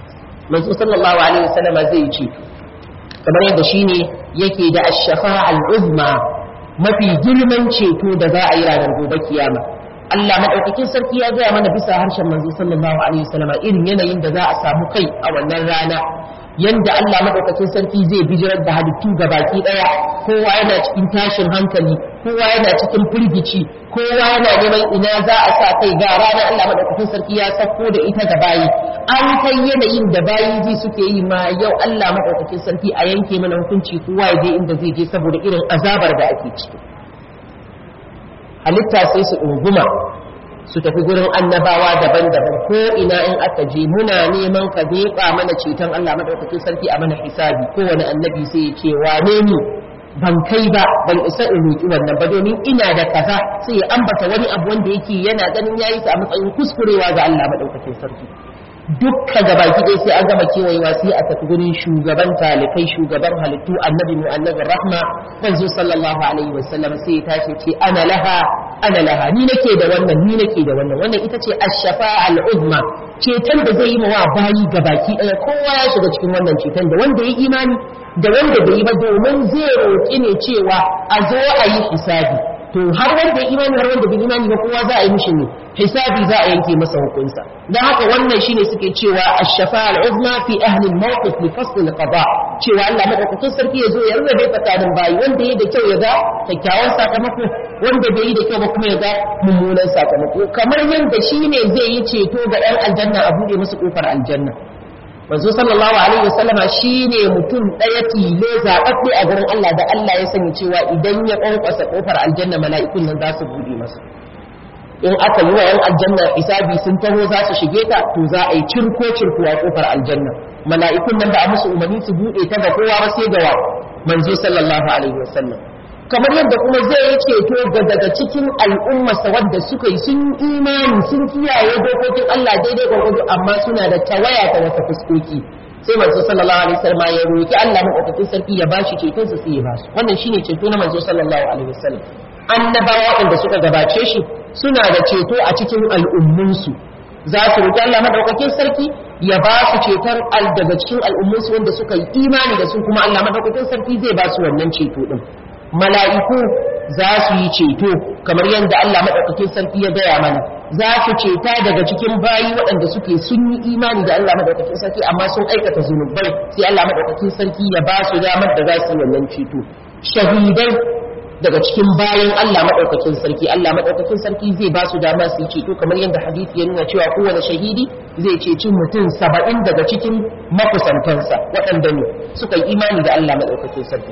A: manzo sallallahu alaihi wasallama zai yi ceto kamar yadda shine yake da ash-shafa'a al-uzma mafi girman ceto da za a yi ranar gobe kiyama Allah madaukakin sarki ya gaya mana bisa harshen manzo sallallahu alaihi wasallama irin yanayin da za a samu kai a wannan rana yanda Allah madaukakin sarki zai bijirar da halittu ga baki daya kowa yana cikin tashin hankali kowa yana cikin firgici kowa yana neman ina za a sa kai ga rana Allah madaukakin sarki ya sako da ita ga bayi an kai yanayin da bayi ji suke yi ma yau Allah madaukakin sarki a yanke mana hukunci kowa ya je inda zai je saboda irin azabar da ake ciki halitta sai su ɗunguma su tafi gurin annabawa daban-daban ko ina in aka je muna neman ka zeɓa mana ceton Allah madaukakin sarki a mana hisabi kowane annabi sai ya ce wane ni ban kai ba ban isa in roƙi wannan ba domin ina da kaza sai ya ambata wani abu wanda yake yana ganin yayi sa a matsayin kuskurewa ga Allah madaukakin sarki dukka gaba ɗaya sai an gama kewayewa sai a tafi gurin shugaban talikai shugaban halittu annabi mu annabi rahma manzo sallallahu alaihi wasallam sai ya tashi ce ana laha ana laha ni nake da wannan ni nake da wannan wannan ita ce ash-shafa'a al-uzma ceton da zai yi wa bayi gabaki ɗaya kowa ya shiga cikin wannan ceton da wanda ya imani da wanda bai yi ba domin zai roƙi ne cewa a zo a yi hisabi to har wanda ya imani har wanda bai imani ba kowa za a yi mishi ne hisabi za a yanke masa hukunsa dan haka wannan shine suke cewa ash-shafa'a al-uzma fi ahli al-mawqif li fasl al-qada cewa Allah madaukakin sarki ya zo ya rarrabe tsakanin bayi wanda ya da kyau ya ga kyakkyawan sakamako wanda bai yi da kyau ba kuma ya ga mummunan sakamako kamar yadda shine zai yi ceto ga 'yan aljanna a bude musu kofar aljanna manzo sallallahu alaihi wasallama shine mutum daya tilo zababbe a gurin Allah da Allah ya sani cewa idan ya kwankwasa kofar aljanna mala'ikun nan za su bude masa in aka yi wa yan aljanna hisabi sun taho za su shige ta to za a yi cirko cirko a kofar aljanna mala'ikun nan da a musu umarni su bude ta ga kowa ba sai ga wa manzo sallallahu alaihi wasallam kamar yadda kuma zai yi ceto ga daga cikin al'ummarsa wadda suka yi sun imani sun kiyaye dokokin Allah daidai gwargwado amma suna da tawaya ta wata fuskoki sai manzo sallallahu alaihi wasallam ya roki Allah madaukakin sarki ya bashi ceton sa sai ya basu wannan shine ceto na manzo sallallahu alaihi wasallam annabawa waɗanda suka gabace shi suna da ceto a cikin al'ummunsu za su roƙi Allah madaukakin sarki ya ba su ceton al daga cikin al'ummunsu wanda suka yi imani da su kuma Allah madaukakin sarki zai ba su wannan ceto din mala'iku za su yi ceto kamar yadda Allah madaukakin sarki ya gaya mana za su ceta daga cikin bayi waɗanda suke sun yi imani da Allah madaukakin sarki amma sun aikata zunubai sai Allah madaukakin sarki ya ba su damar da za su yi wannan ceto shahidai daga cikin bayan Allah madaukakin sarki Allah madaukakin sarki zai ba su dama su yi ceto kamar yadda hadisi ya nuna cewa kowane shahidi zai ceci mutum saba'in daga cikin makusantansa waɗanda ne suka yi imani da Allah madaukakin sarki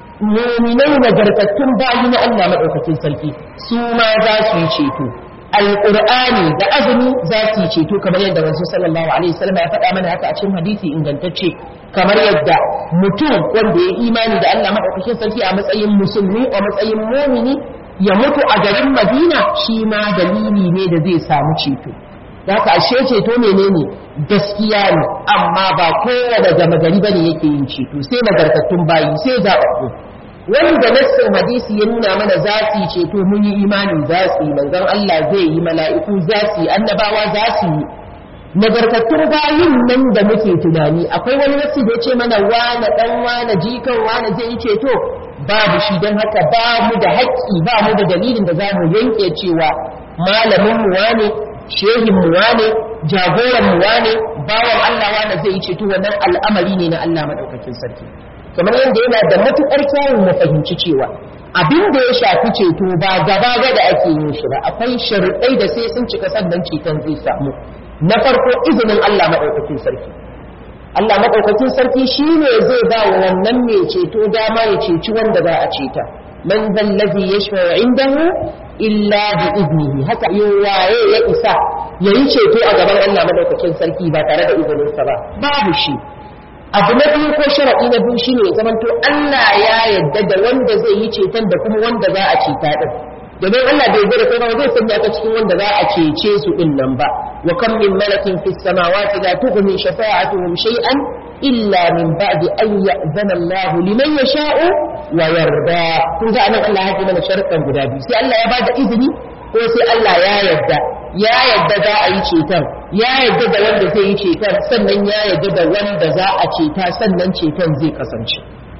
A: muminai nagartattun bayi na Allah madaukakin sarki su ma za su yi ceto alƙur'ani da azumi za su yi ceto kamar yadda rasul sallallahu alaihi wasallam ya faɗa mana haka a cikin hadisi ingantacce kamar yadda mutum wanda ya imani da Allah madaukakin sarki a matsayin musulmi a matsayin mumini ya mutu a garin Madina shi ma dalili ne da zai samu ceto da haka ashe ceto menene gaskiya ne amma ba kowane gama gari bane yake yin ceto sai nagartattun bayi sai zaɓaɓɓu wanda nassin hadisi ya nuna mana za su yi ceto mun yi imani za su yi manzon Allah zai yi mala'iku za su yi annabawa za su yi nagartattun bayin nan da muke tunani akwai wani nassi da ya ce mana wane dan wane jikan wane zai yi ceto babu shi don haka ba mu da haƙƙi ba mu da dalilin da za mu yanke cewa malamin mu wane shehin mu wane jagoran mu wane bawan Allah wane zai yi ceto wannan al'amari ne na Allah madaukakin sarki kamar yadda yana da matuƙar kyawun mu fahimci cewa abin da ya shafi ceto ba gaba ga da ake yin shi ba akwai sharuɗai da sai sun cika sannan ceton zai samu na farko izinin Allah maɗaukakin sarki Allah maɗaukakin sarki shi ne zai ba wa wannan mai ceto dama ya ceci wanda za a ceta man zallazi yashfa'u indahu illa bi iznihi haka waye ya isa yayi ceto a gaban Allah maɗaukakin sarki ba tare da izininsa ba babu shi abu na biyu ko sharaɗi na biyu shine ya zamanto Allah ya yadda da wanda zai yi ceton da kuma wanda za a ceta din domin Allah bai yarda da kai ba zai sanya ka cikin wanda za a cece su din nan ba wa kam min malakin fis samawati la tughni shafa'atuhum shay'an illa min ba'di an ya'zana Allah liman yasha'u wa yarda kun ga anan Allah ya mana sharuɗan guda biyu sai Allah ya bada izini ko sai Allah ya yarda ya yadda za a yi ceton ya yadda da wanda zai yi ceton sannan ya yadda da wanda za a ceta sannan ceton zai kasance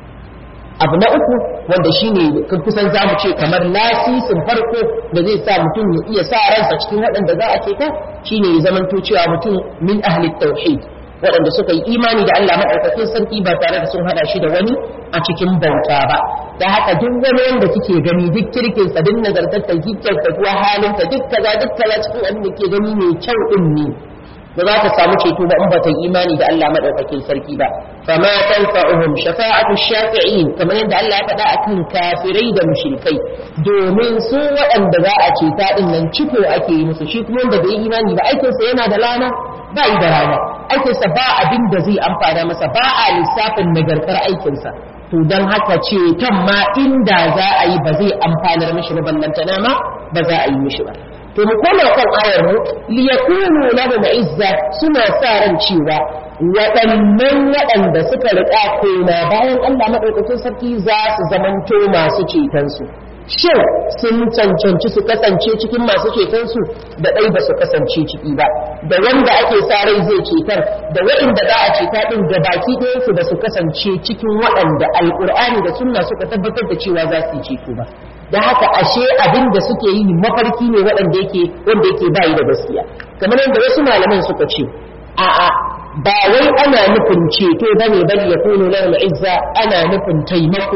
A: abu na uku wanda shine kusan za mu ce kamar lasisin farko da zai sa mutum ya iya sa ransa cikin waɗanda za a ceta shine ya zamanto cewa mutum min ahli tauhid waɗanda suka yi imani da Allah maɗaukakin sarki ba tare da sun haɗa shi da wani a cikin bauta ba da haka duk wani wanda kike gani duk kirkin sa duk nazartar duk kuwa halinta duk kaza duk kaza cikin abin da ke gani mai kyau din ne ba za ta samu ceto ba in ba ta yi imani da Allah maɗaukakin sarki ba fama tanfa'uhum shafa'atu shafi'in kamar yadda Allah ya faɗa akan kafirai da mushrikai domin su waɗanda za a ceta din nan ciko ake yi musu shi kuma wanda bai yi imani ba aikinsa yana da lana ba yi da rana aikinsa ba abin da zai amfana masa ba a lissafin nagartar aikinsa to don haka ce tan ma inda za a yi ba zai amfanar mishi ba ballantana ma ba za a yi mishi ba to mu koma kan ayar mu liyakunu lahum izza suna sa ran cewa waɗannan waɗanda suka riƙa koma bayan Allah maɗaukakin sarki za su zamanto masu cetonsu shin sun cancanci su kasance cikin masu cetonsu da ɗai ba su kasance ciki ba da wanda ake sa rai zai cetar da waɗanda za a ceta ɗin da baki ɗayansu ba su kasance cikin waɗanda alƙur'ani da sunna suka tabbatar da cewa za su yi ceto ba da haka ashe abin da suke yi mafarki ne waɗanda yake wanda yake bayi da gaskiya kamar yadda wasu malaman suka ce a'a ba wai ana nufin ceto bane bal yakunu lahum izza ana nufin taimako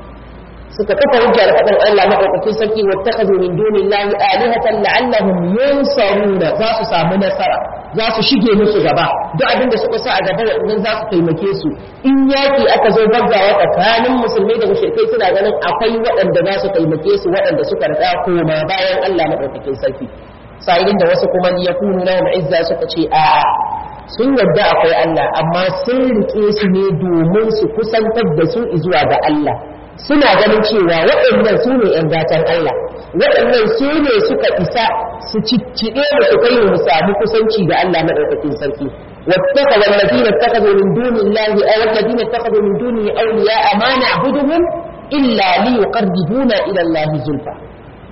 A: suka kafa hujja da faɗin Allah maɗaukakin sarki wattakhadhu min dunillahi alihatan la'allahum yunsaruna za su samu nasara za su shige musu gaba duk abin da suka sa a gaba waɗannan za su taimake su in yaki aka zo gaggawa tsakanin musulmai da mushrikai suna ganin akwai waɗanda za su taimake su waɗanda suka riga koma bayan Allah maɗaukakin sarki sa'ilin da wasu kuma yakunu lahum izza suka ce a'a sun yadda akwai Allah amma sun rike su ne domin su kusantar da su zuwa ga Allah suna ganin cewa waɗannan su ne ‘yan gatan Allah waɗannan su ne suka isa su cicciɗe da su kai mu samu kusanci ga Allah maɗaukakin sarki واتخذ الذين اتخذوا من دون الله أو الذين اتخذوا من دونه أولياء ما نعبدهم إلا ليقربونا إلى الله زلفى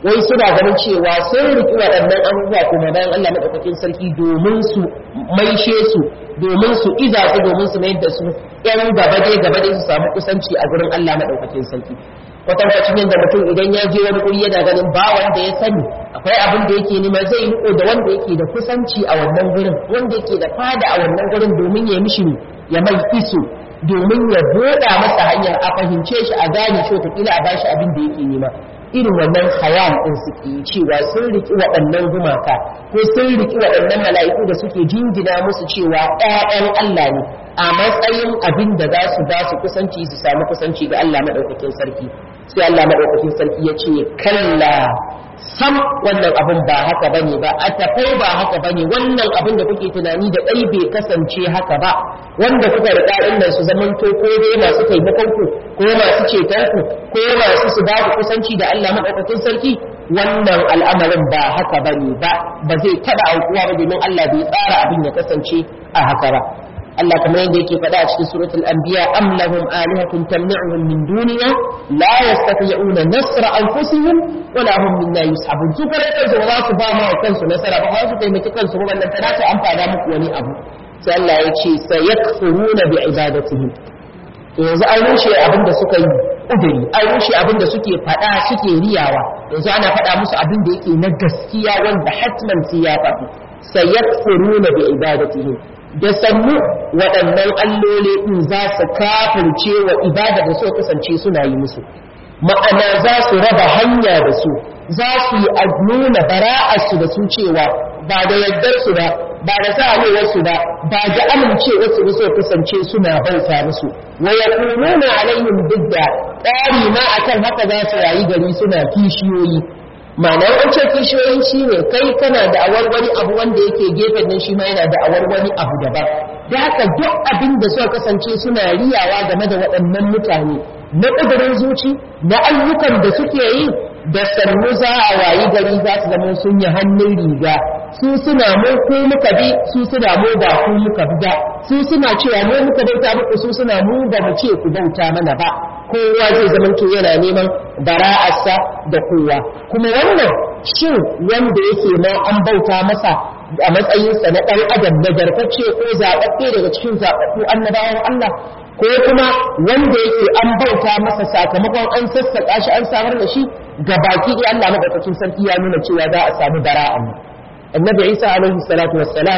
A: wai suna ganin cewa sun riki waɗannan abubuwa kuma bayan Allah madaukakin sarki domin su maishe su domin su iza su domin su mayar da su ƴan gaba dai gaba dai su samu kusanci a gurin Allah madaukakin sarki kwatankwacin yadda mutum idan ya je wani guri yana ganin ba wanda ya sani akwai abin da yake nema zai riko da wanda yake da kusanci a wannan gurin wanda yake da fada a wannan gurin domin ya mishi ya mai iso domin ya buɗa masa hanyar a fahimce shi a gane shi wataƙila a bashi abin da yake nema irin wannan hayan ɗin suke yi cewa sun riki waɗannan gumaka ko sun riki waɗannan mala'iku da suke jingina musu cewa ɗayan Allah ne a matsayin abin da za su ba su kusanci su samu kusanci ga Allah maɗaukakin sarki sai Allah maɗaukakin sarki ya ce kalla sam wannan abin ba haka bane ba a tafai ba haka bane wannan abin da kuke tunani da ɗai bai kasance haka ba wanda kuka riƙa ɗin nan su zamanto ko dai masu taimakon ku ko masu ceton ku ko masu su ba ku kusanci da Allah maɗaukakin sarki wannan al'amarin ba haka bane ba ba zai taɓa aukuwa ba domin Allah bai tsara abin ya kasance a haka ba Allah kamar yadda yake faɗa a cikin suratul anbiya am lahum alihatun tamna'uhum min duniya la yastati'una nasra anfusihim wala hum minna yushabun su kare kansu ba za su ba ma kansu nasara ba za su taimaki kansu ba wannan tana ta amfana muku wani abu sai Allah ya ce sayakfuruna bi ibadatihim yanzu an rushe abin da suka yi udiri an rushe abin da suke faɗa suke riyawa yanzu ana faɗa musu abin da yake na gaskiya wanda hatman sai ya faɗi sayakfuruna bi ibadatihim da sannu waɗannan alloli ɗin za su kafirce wa ibada da suka kasance suna yi musu ma'ana za su raba hanya da su za su yi nuna bara'arsu da su cewa ba da yardarsu ba ba da sa'awarsu ba ba da amincewarsu da suka kasance suna bauta musu wa yakununa alaihim bidda tsari ma akan haka za su rayu gari suna kishiyoyi ma'ana an ce kishiyoyi shi ne kai kana da awar wani abu wanda yake gefen nan shi ma yana da awar wani abu daban da haka duk abin da suka kasance suna riyawa game da waɗannan mutane na ƙudurin zuci na ayyukan da suke yi da sannu za a wayi gari za su zama sun yi hannun riga su suna mu ko muka bi su suna mu ba ku muka bi ba su suna cewa mu muka bauta muku su suna mu ba mu ce ku bauta mana ba kowa zai zama to yana neman bara'arsa da kowa kuma wannan shin wanda yake ma an bauta masa a matsayinsa na ɗan adam nagartacce ko zaɓaɓɓe daga cikin zaɓaɓɓu annabawan Allah ko kuma wanda yake an bauta masa sakamakon an sassaƙa shi an samar da shi ga baki ɗaya Allah maɗaukakin sarki ya nuna cewa za a samu bara'an annabi Isa alaihi salatu wassalam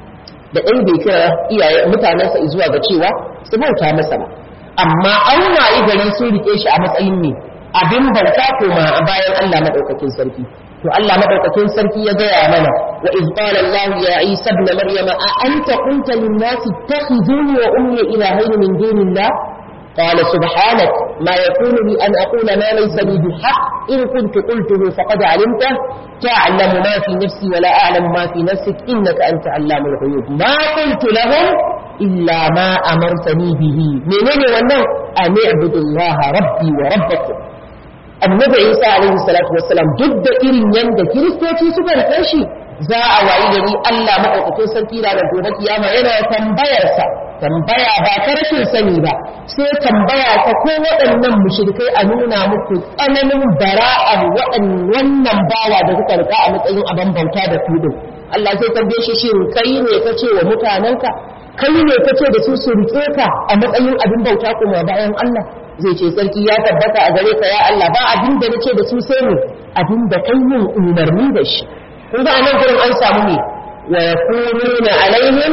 A: da ɗan bai kira iyaye mutanensa zuwa ga cewa su bauta masa ba amma an wayi gari sun rike shi a matsayin ne abin bauta koma bayan Allah madaukakin sarki to Allah madaukakin sarki ya gaya mana wa iz qala Allah ya Isa ibn Maryam a anta qulta lin nas ittakhizuni wa ummi ilahayn min dunillah قال سبحانك ما يكون لي أن أقول ما ليس لي بالحق إن كنت قلته فقد علمته تعلم ما في نفسي ولا أعلم ما في نفسك إنك أنت علام الغيوب ما قلت لهم إلا ما أمرتني به منين وانا أن اعبدوا الله ربي وربكم annabi isa alaihi salatu wassalam duk da irin yanda kiristoci suka rike shi za a wayi gari Allah madaukakin sarki da gobe kiyama yana tambayarsa tambaya ba ta rashin sani ba sai tambaya ta ko waɗannan mushrikai a nuna muku tsananin bara'ar wannan bawa da kuka rika a matsayin abin bauta da kudin Allah sai tambaye shi shin kai ne ka ce wa mutanenka kai ne ka ce da su su rike ka a matsayin abin bauta kuma bayan Allah zai ce sarki ya tabbata a gare ka ya Allah ba abin da nace da su sai ne abin da kai yin umarni da shi kun ga anan gurin an samu ne wa yakununa alaihim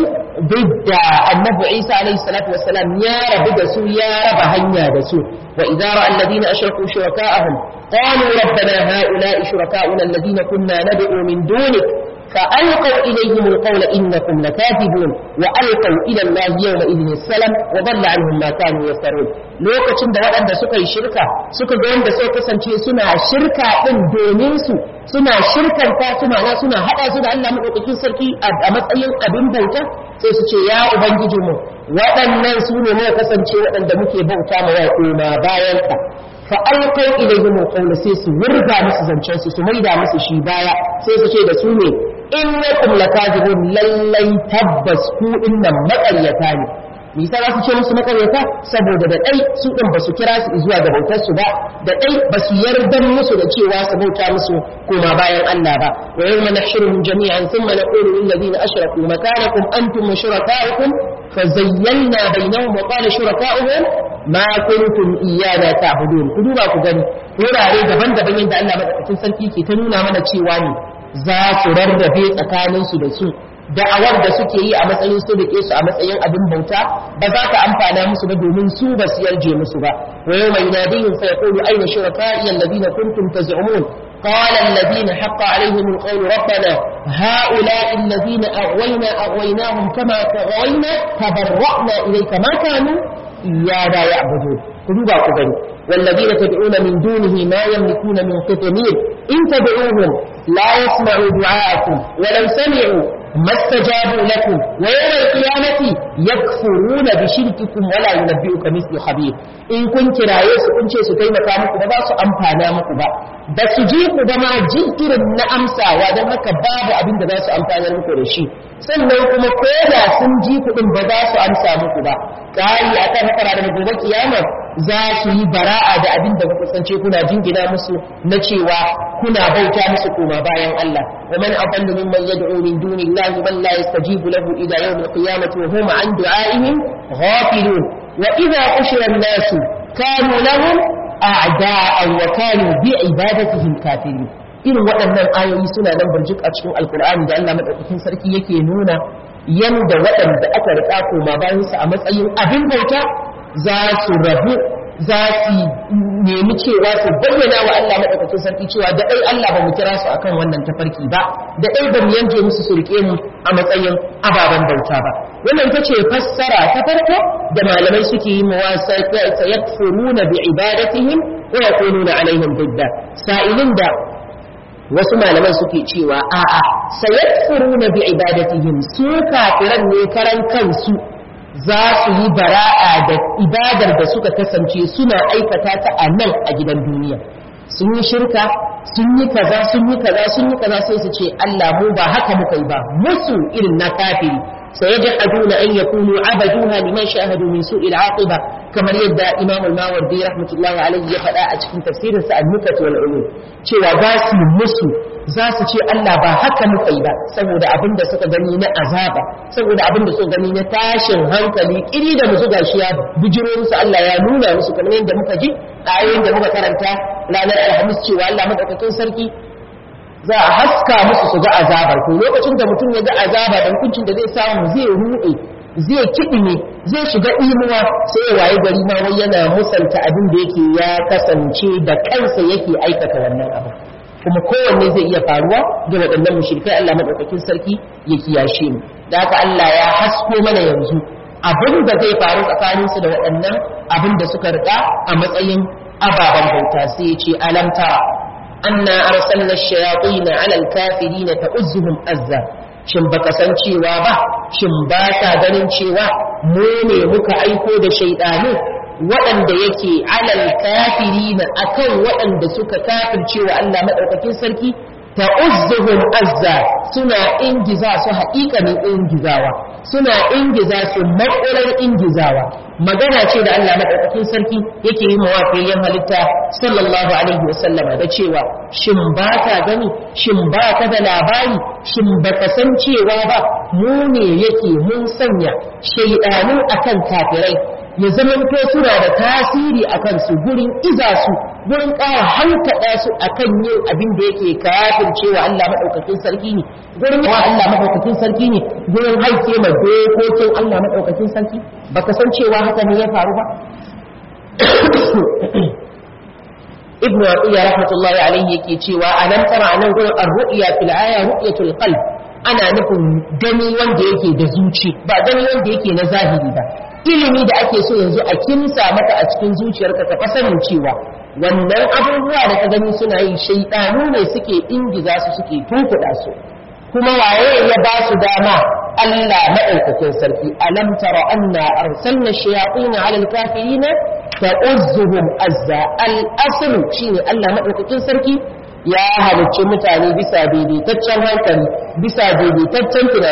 A: ضد النبي عيسى عليه الصلاة والسلام يا رب دسو يا رب هنيا دسو وإذا رأى الذين أشركوا شركاءهم قالوا ربنا هؤلاء شركاؤنا الذين كنا ندعو من دونك فألقوا إليهم القول إنكم لكاذبون وألقوا إلى الله يومئذ السلام وضل عنهم ما كانوا يفترون lokacin da waɗanda suka yi shirka suka ga wanda suka kasance suna shirka ɗin domin su suna shirkanta su ma'ana suna haɗa su da Allah maɗaukakin sarki a matsayin abin bauta sai su ce ya ubangijinmu waɗannan su ne muka kasance waɗanda muke bauta ma wa koma bayan ka fa alqaw ilayhim alqawla sai su wurga musu zancen su su maida musu shi baya sai su ce da su ne innakum lakazibun lallai tabbas ku dinnan maƙaryata ne me yasa za su ce musu makaryata saboda da dai su din ba su kira su zuwa ga bautar su ba da dai ba su yarda musu da cewa su bauta musu koma bayan Allah ba wa yawma nahshuruhum jami'an thumma naqulu lil ladina ashraku makanakum antum wa shurakaukum fazayyalna bainahum wa qala shurakauhum ma kuntum iyana ta'budun ku duba ku gani wurare daban-daban yadda Allah madaukakin sarki ke ta nuna mana cewa ne za su rarrabe tsakaninsu da su da'awar da suke yi a matsayin su da su a matsayin abin bauta ba za ka amfana musu ba domin su ba su yarje musu ba wa yawma yunadihim fa yaqulu ayna shuraka'i alladhina kuntum taz'umun قال الذين حق عليهم القول ربنا هؤلاء الذين أغوينا أغويناهم كما تغوينا تبرأنا إليك ما كانوا إيانا يعبدون قلوبا قبل والذين تدعون من دونه ما يملكون من قطمير إن تدعوهم لا يسمعوا دعاءكم ولو سمعوا ما استجابوا لكم ويوم القيامة يكفرون بشرككم ولا ينبئك مثل خبير in kun kiraye su kun ce su taimaka muku ba za su amfana muku ba ba su ji ku ba ma jin irin na amsawa don haka babu abin da za su amfana muku da shi sannan kuma ko da sun ji kuɗin ba za su amsa muku ba ƙari a kan haka da gobe kiyama za su yi bara'a da abin da kuka sance kuna jingina musu na cewa kuna bauta musu koma bayan Allah wa man adallu mimman yad'u min dunillahi man la yastajibu lahu ila yawm al-qiyamati wa hum an du'a'ihim ghafilun wa idha ushira an-nasu kanu lahum a'da'an wa kanu bi ibadatihim kafirin irin waɗannan ayoyi suna nan burjik a cikin alkur'ani da Allah madaukakin sarki yake nuna yanda waɗanda aka riƙa koma bayan su a matsayin abin bauta za su rabu za su nemi cewa su bayyana wa Allah madaukakin sarki cewa da dai Allah ba mu kira su akan wannan tafarki ba da dai ba mu yanke musu su rike mu a matsayin ababen bauta ba wannan ita ce fassara ta farko da malamai suke yi mawasa sayakfuruna bi ibadatihim wa yakununa alaihim didda sa'ilin da wasu malaman suke cewa a'a sayakfuruna bi ibadatihim su kafiran ne karan kansu za su yi bara'a da ibadar da suka kasance suna aikata ta a nan a gidan duniya sun yi shirka sun yi kaza sun yi kaza sun yi kaza sai su ce Allah mu ba haka muka yi ba musu irin na kafiri سيجحدون أن يكونوا عبدوها لمن شاهدوا من سوء العاقبة كما يدى إمام الماوردي رحمة الله عليه يفعل أجل تفسير النكت والعلوم cewa za su musu za su ce Allah ba haka muka yi ba saboda abin da suka gani na azaba saboda abin da suka gani na tashin hankali kiri da musu gashi ya bijiro musu Allah ya nuna musu kamar yadda muka ji a ayoyin da muka karanta ranar alhamis cewa Allah madaukakin sarki za a haska musu su ga azabar to lokacin da mutum ya ga azaba da hukuncin da zai samu zai ruɗe zai kiɗime zai shiga imuwa sai ya waye gari ma wai yana musanta abin da yake ya kasance da kansa yake aikata wannan abu kuma kowanne zai iya faruwa ga waɗannan mushrikai Allah madaukakin sarki ya kiyashe mu da haka Allah ya hasko mana yanzu abin da zai faru tsakaninsu da waɗannan abin da suka riƙa a matsayin ababen bauta sai ya ce alam tara أنا أرسلنا الشياطين على الكافرين تؤزهم أزا shin baka san cewa ba shin ba ka ganin cewa mu ne muka aiko da shaidanu waɗanda yake alal kafirina akan waɗanda suka kafircewa Allah madaukakin sarki ta'uzzuhum azza suna ingiza su haƙiƙanin ingizawa suna ingiza su maƙurar ingizawa magana ce da Allah madaukakin sarki yake yi mawafiyayyen halitta sallallahu alaihi wasallama da cewa shin ba ka gani shin ba ka da labari shin ba ka san cewa ba mu ne yake mun sanya shaidanu akan kafirai ya zama to suna da tasiri a kansu gurin iza su gurin ƙara hankaɗa su a kan yin abin da yake kafin cewa Allah maɗaukakin sarki ne gurin wa Allah maɗaukakin sarki ne gurin haike ma dokokin Allah maɗaukakin sarki baka san cewa haka ne ya faru ba ibnu aqiya rahmatullahi alaihi yake cewa alam tara anan gurin ar-ru'ya fil aya ru'yatul qalb ana nufin gani wanda yake da zuci ba gani wanda yake na zahiri ba ilimi da ake so yanzu a kimsa maka a cikin zuciyarka ka sanin cewa wannan abubuwa da ka gani suna yi shaidanu ne suke ingiza su suke tunkuɗa su kuma waye ya ba su dama Allah maɗaukakin sarki alam tara anna arsalna shayatin ala alkafirina ta'uzzuhum azza al-aslu shine Allah maɗaukakin sarki ya halicci mutane bisa daidaitaccen hankali bisa daidaitaccen tunani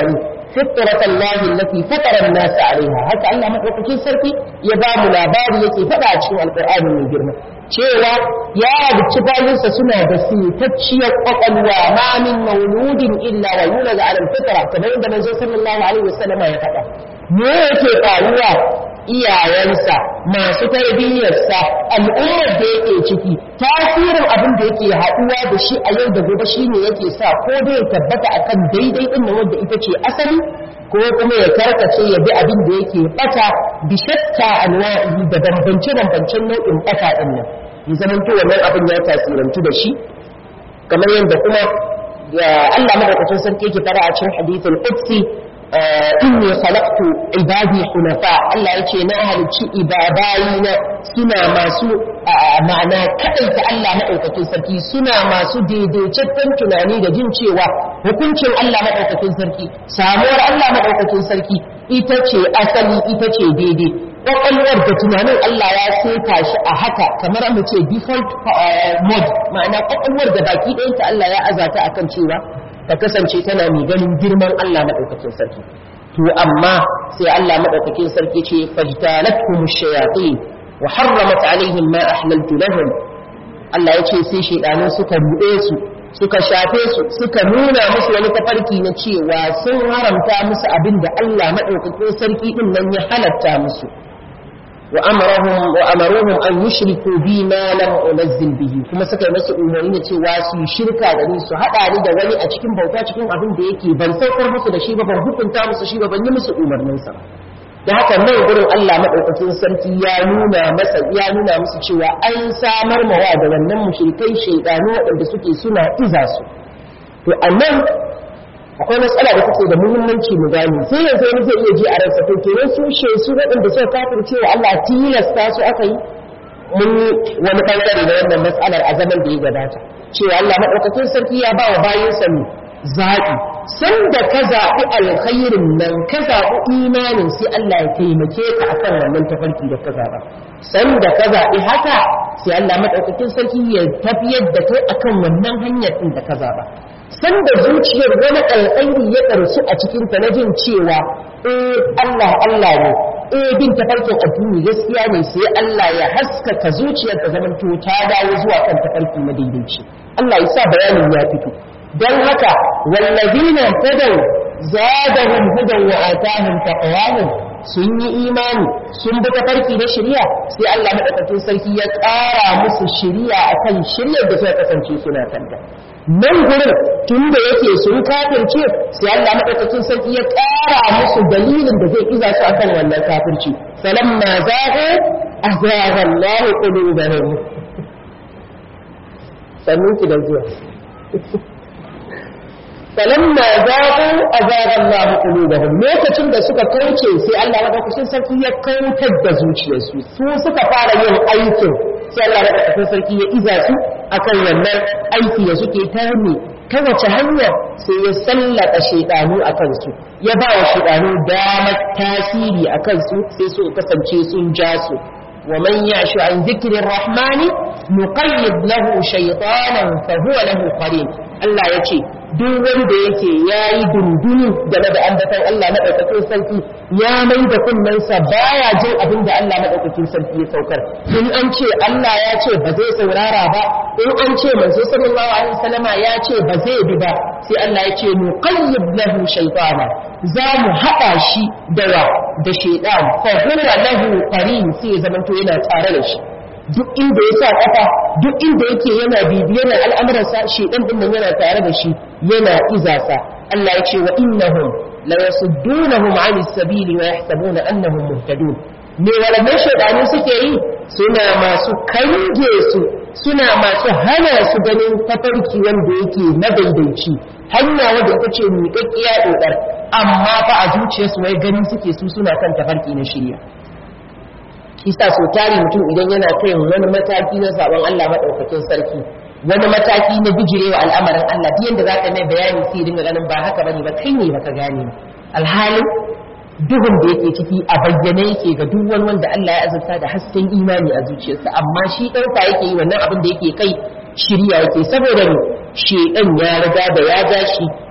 A: fitrat Allah allati fatara an-nas 'alayha haka Allah madaukakin sarki ya ba mu labari yake faɗa a cikin alqur'ani mai girma cewa ya halicci bayinsa suna da sitacciyar kwakwalwa ma min mauludin illa wa yulad 'ala al-fitra kamar yadda manzo sallallahu alaihi wasallam ya faɗa me yake faruwa iyayensa masu tarbiyyarsa al'ummar da yake ciki tasirin abin da yake haɗuwa da shi a yau da gobe shine yake sa ko dai ya tabbata akan daidai din nan wanda ita ce asali ko kuma ya karkace ya bi abin da yake bata bi shatta anwa'i da bambance bambancen nau'in bata din nan ya zamanto wannan abin ya tasirantu da shi kamar yadda kuma Allah madaukakin sarki yake fara a cikin hadithul qudsi inni khalaqtu ibadi hunafa Allah yace na halicci ibadayina suna masu ma'ana kadaita Allah madaukakin sarki suna masu daidaitaccen tunani da jin cewa hukuncin Allah madaukakin sarki samuwar Allah madaukakin sarki ita ce asali ita ce daidai kwakwalwar da tunanin Allah ya seta shi a haka kamar mu ce default mode ma'ana kwakwalwar da baki ɗayanta Allah ya azata akan cewa ta kasance tana mai ganin girman Allah maɗaukakin sarki to amma sai Allah maɗaukakin sarki ce fajtalatkum shayatin wa harramat alaihim ma ahlaltu lahum Allah ya ce sai shaydanu suka buɗe su suka shafe su suka nuna musu wani tafarki na cewa sun haramta musu abin da Allah maɗaukakin sarki din nan ya halatta musu وأمرهم وأمروهم أن يشركوا بي ما لم أنزل به kuma suka yi masa umarni cewa su yi shirka da ni su haɗa ni da wani a cikin bauta cikin abin da yake ban saukar musu da shi ba ban hukunta musu shi ba ban yi musu umarnin sa da haka nan gurin Allah madaukakin sarki ya nuna masa ya nuna musu cewa an samar mawa da wannan mushrikai shaydanu waɗanda suke suna iza su to annan akwai matsala da take da muhimmanci mu gani sai yanzu wani zai iya ji a ransa to kenan su she su waɗanda suka kafirce wa Allah tilasta su aka yi mun wani bangare da wannan matsalar a zaman da ya gabata cewa Allah madaukakin sarki ya ba wa bayansa ne zaɓi san da ka zaɓi alkhairin nan ka zaɓi imanin sai Allah ya taimake ka akan wannan tafarki da ka zaɓa san da ka zaɓi haka sai Allah madaukakin sarki ya tafiyar da kai akan wannan hanyar din da ka zaɓa sanda zuciyar wani alƙairi ya ɗarsu a cikinta na jin cewa eh Allah Allah ne eh bin tafarkin addini gaskiya ne sai Allah ya haskaka zuciyar ta zaman to ta dawo zuwa kan tafarki madaidaici Allah ya sa bayanin ya fito don haka wallazina tadaw zadahum hudan wa atahum taqwahum sun yi imani sun bi tafarki na shari'a sai Allah madaukakin sarki ya ƙara musu shari'a akan shari'ar da suka kasance suna kanta nan gurin tun da yake sun kafirce sai Allah madaukakin sarki ya ƙara musu dalilin da zai iza su akan wannan kafirci falamma zaga azagha Allah qulubahum sannan ki da zuwa falamma zaga azagha Allah qulubahum lokacin da suka kauce sai Allah madaukakin sarki ya kautar da zuciyarsu su suka fara yin aikin sai Allah madaukakin sarki ya iza su akan wannan aiki da suke ta ne ta wace hanya sai ya sallaka shaidanu a kansu ya ba wa shaidanu damar tasiri a kansu sai su kasance sun ja su wa man yashu an zikirin rahmani nuqayyid lahu shaytanan fa huwa lahu qarin Allah ya ce duk wanda yake yayi dundunu game da ambatan Allah madaukakin sarki ya mai da kunnensa baya jin abin da Allah madaukakin sarki ya saukar in an ce Allah ya ce ba zai saurara ba in an ce manzo sallallahu alaihi wasallama ya ce ba zai bi ba sai Allah ya ce nuqayyid lahu shaytana za mu haɗa shi da wa da shaytan fa huwa lahu qarin sai ya zamanto yana tare da shi duk inda ya sa kafa duk inda yake yana bibiyar al'amuransa shaytan din nan yana tare da shi yana izasa Allah ya ce wa innahum la yasuddunahum 'anis sabili wa yahsabuna annahum muhtadun me waɗannan shaidanu suke yi suna masu kange su suna masu hana su ganin tafarki wanda yake madaidaici hanya wanda ita ce miƙaƙƙiya ɗoɗar amma fa a zuciyarsu wai ganin suke su suna kan tafarki na shirya kisa so tari mutum idan yana kai wani mataki na sabon Allah maɗaukakin sarki wani mataki na bijirewa al'amarin Allah duk yanda zaka mai bayani sai dinga ganin ba haka bane ba kai ne baka gane alhalin duhun da yake ciki a bayyane yake ga duk wani wanda Allah ya azurta da hasken imani a zuciyarsa amma shi ɗauka yake yi wannan abin da yake kai shirya yake saboda ne shedan ya riga da ya ja shi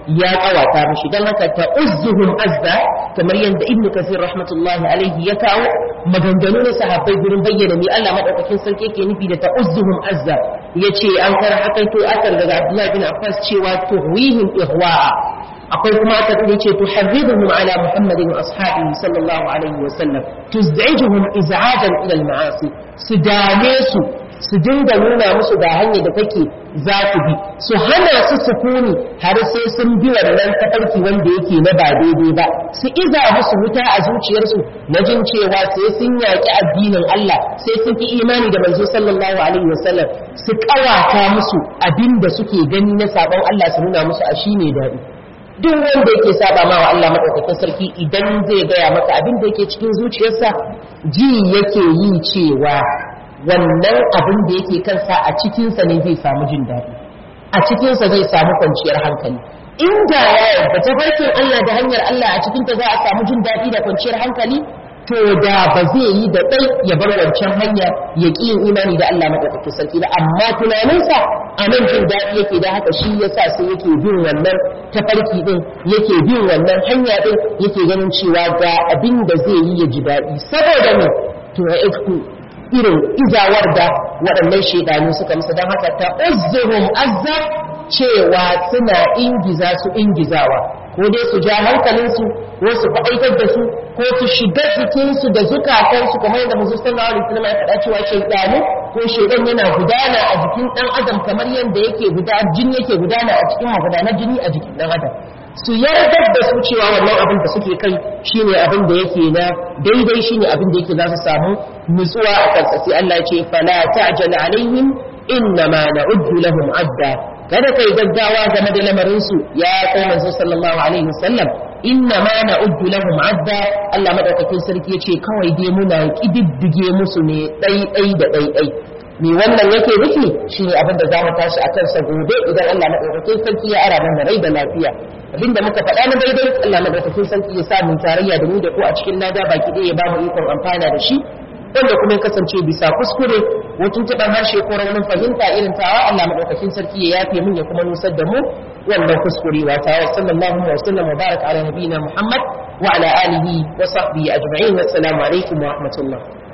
A: ya kawata mishi dan haka ta uzzuhum azza kamar yadda ibn kasir rahmatullahi alaihi ya kawo maganganu na sahabbai gurin bayyana me Allah madaukakin sarki yake nufi da ta uzzuhum azza yace an kar hakaito akar daga Abdullah bin Abbas cewa tuhwihim ihwa'a akwai kuma aka da yace tuharriduhum ala Muhammadin wa ashabihi sallallahu alaihi wa sallam tuz'ijuhum iz'ajan ila al-ma'asi su dame su su dinga nuna musu ga hanyar da take za su bi su hana su sukuni har sai sun bi wannan tafarki wanda yake na ba daidai ba su iza musu wuta a zuciyarsu na jin cewa sai sun yaƙi addinin Allah sai sun fi imani da manzo sallallahu alaihi wasallam su kawata musu abin da suke gani na sabon Allah su nuna musu a shine daɗi duk wanda yake saba ma wa Allah madaukakin sarki idan zai gaya maka abin da yake cikin zuciyarsa ji yake yi cewa wannan abin da yake kansa a cikinsa ne zai samu jin daɗi a cikinsa zai samu kwanciyar hankali inda ya yarda ta farkin Allah da hanyar Allah a cikinta za a samu jin daɗi da kwanciyar hankali to da ba zai yi da ɗai ya bar wancan hanya ya ƙi yin imani da Allah maɗaukakin sarki ba amma tunaninsa a nan jin daɗi yake da haka shi yasa sai yake bin wannan tafarki ɗin yake bin wannan hanya ɗin yake ganin cewa ga abin da zai yi ya ji daɗi saboda ne to ya irin izawar da waɗannan shaidanu suka musu don haka ta uzzuhum azza cewa suna ingiza su ingizawa ko dai su ja hankalinsu ko su faɗaitar da su ko su shiga jikinsu da zukatansu kamar yadda musu sallallahu alaihi wasallam ya faɗa cewa shaidanu ko shaidan yana gudana a jikin ɗan adam kamar yadda yake gudana jini yake gudana a cikin magudanar jini a jikin ɗan adam su yardar da su cewa wannan abin da suke kai shine abin da yake na daidai shine abin da yake za su samu nutsuwa a kansa sai Allah ya ce fala ta'jal alaihim innama na'uddu lahum adda kada kai gaggawa game da lamarin su ya kai manzo sallallahu alaihi wasallam innama na'uddu lahum adda Allah madaukakin sarki yace kawai dai muna kididdige musu ne dai dai da dai dai me wannan yake nufi shine abin da zamu tashi akan sa gobe idan Allah madaukakin sarki ya ara mana rai da lafiya abinda muka faɗa na daidai Allah madaukakin sarki ya sa mu tarayya da mu da ku a cikin lada baki ɗaya ya ba mu ikon amfana da shi wanda kuma ya kasance bisa kuskure wajen taɓar harshe ko raunin fahimta irin tawa Allah madaukakin sarki ya yafe min ya kuma nusar da mu wannan kuskure wa tawa sallallahu wa sallam wa baraka ala nabiyina Muhammad wa ala alihi wa sahbihi ajma'in wa assalamu alaikum wa rahmatullah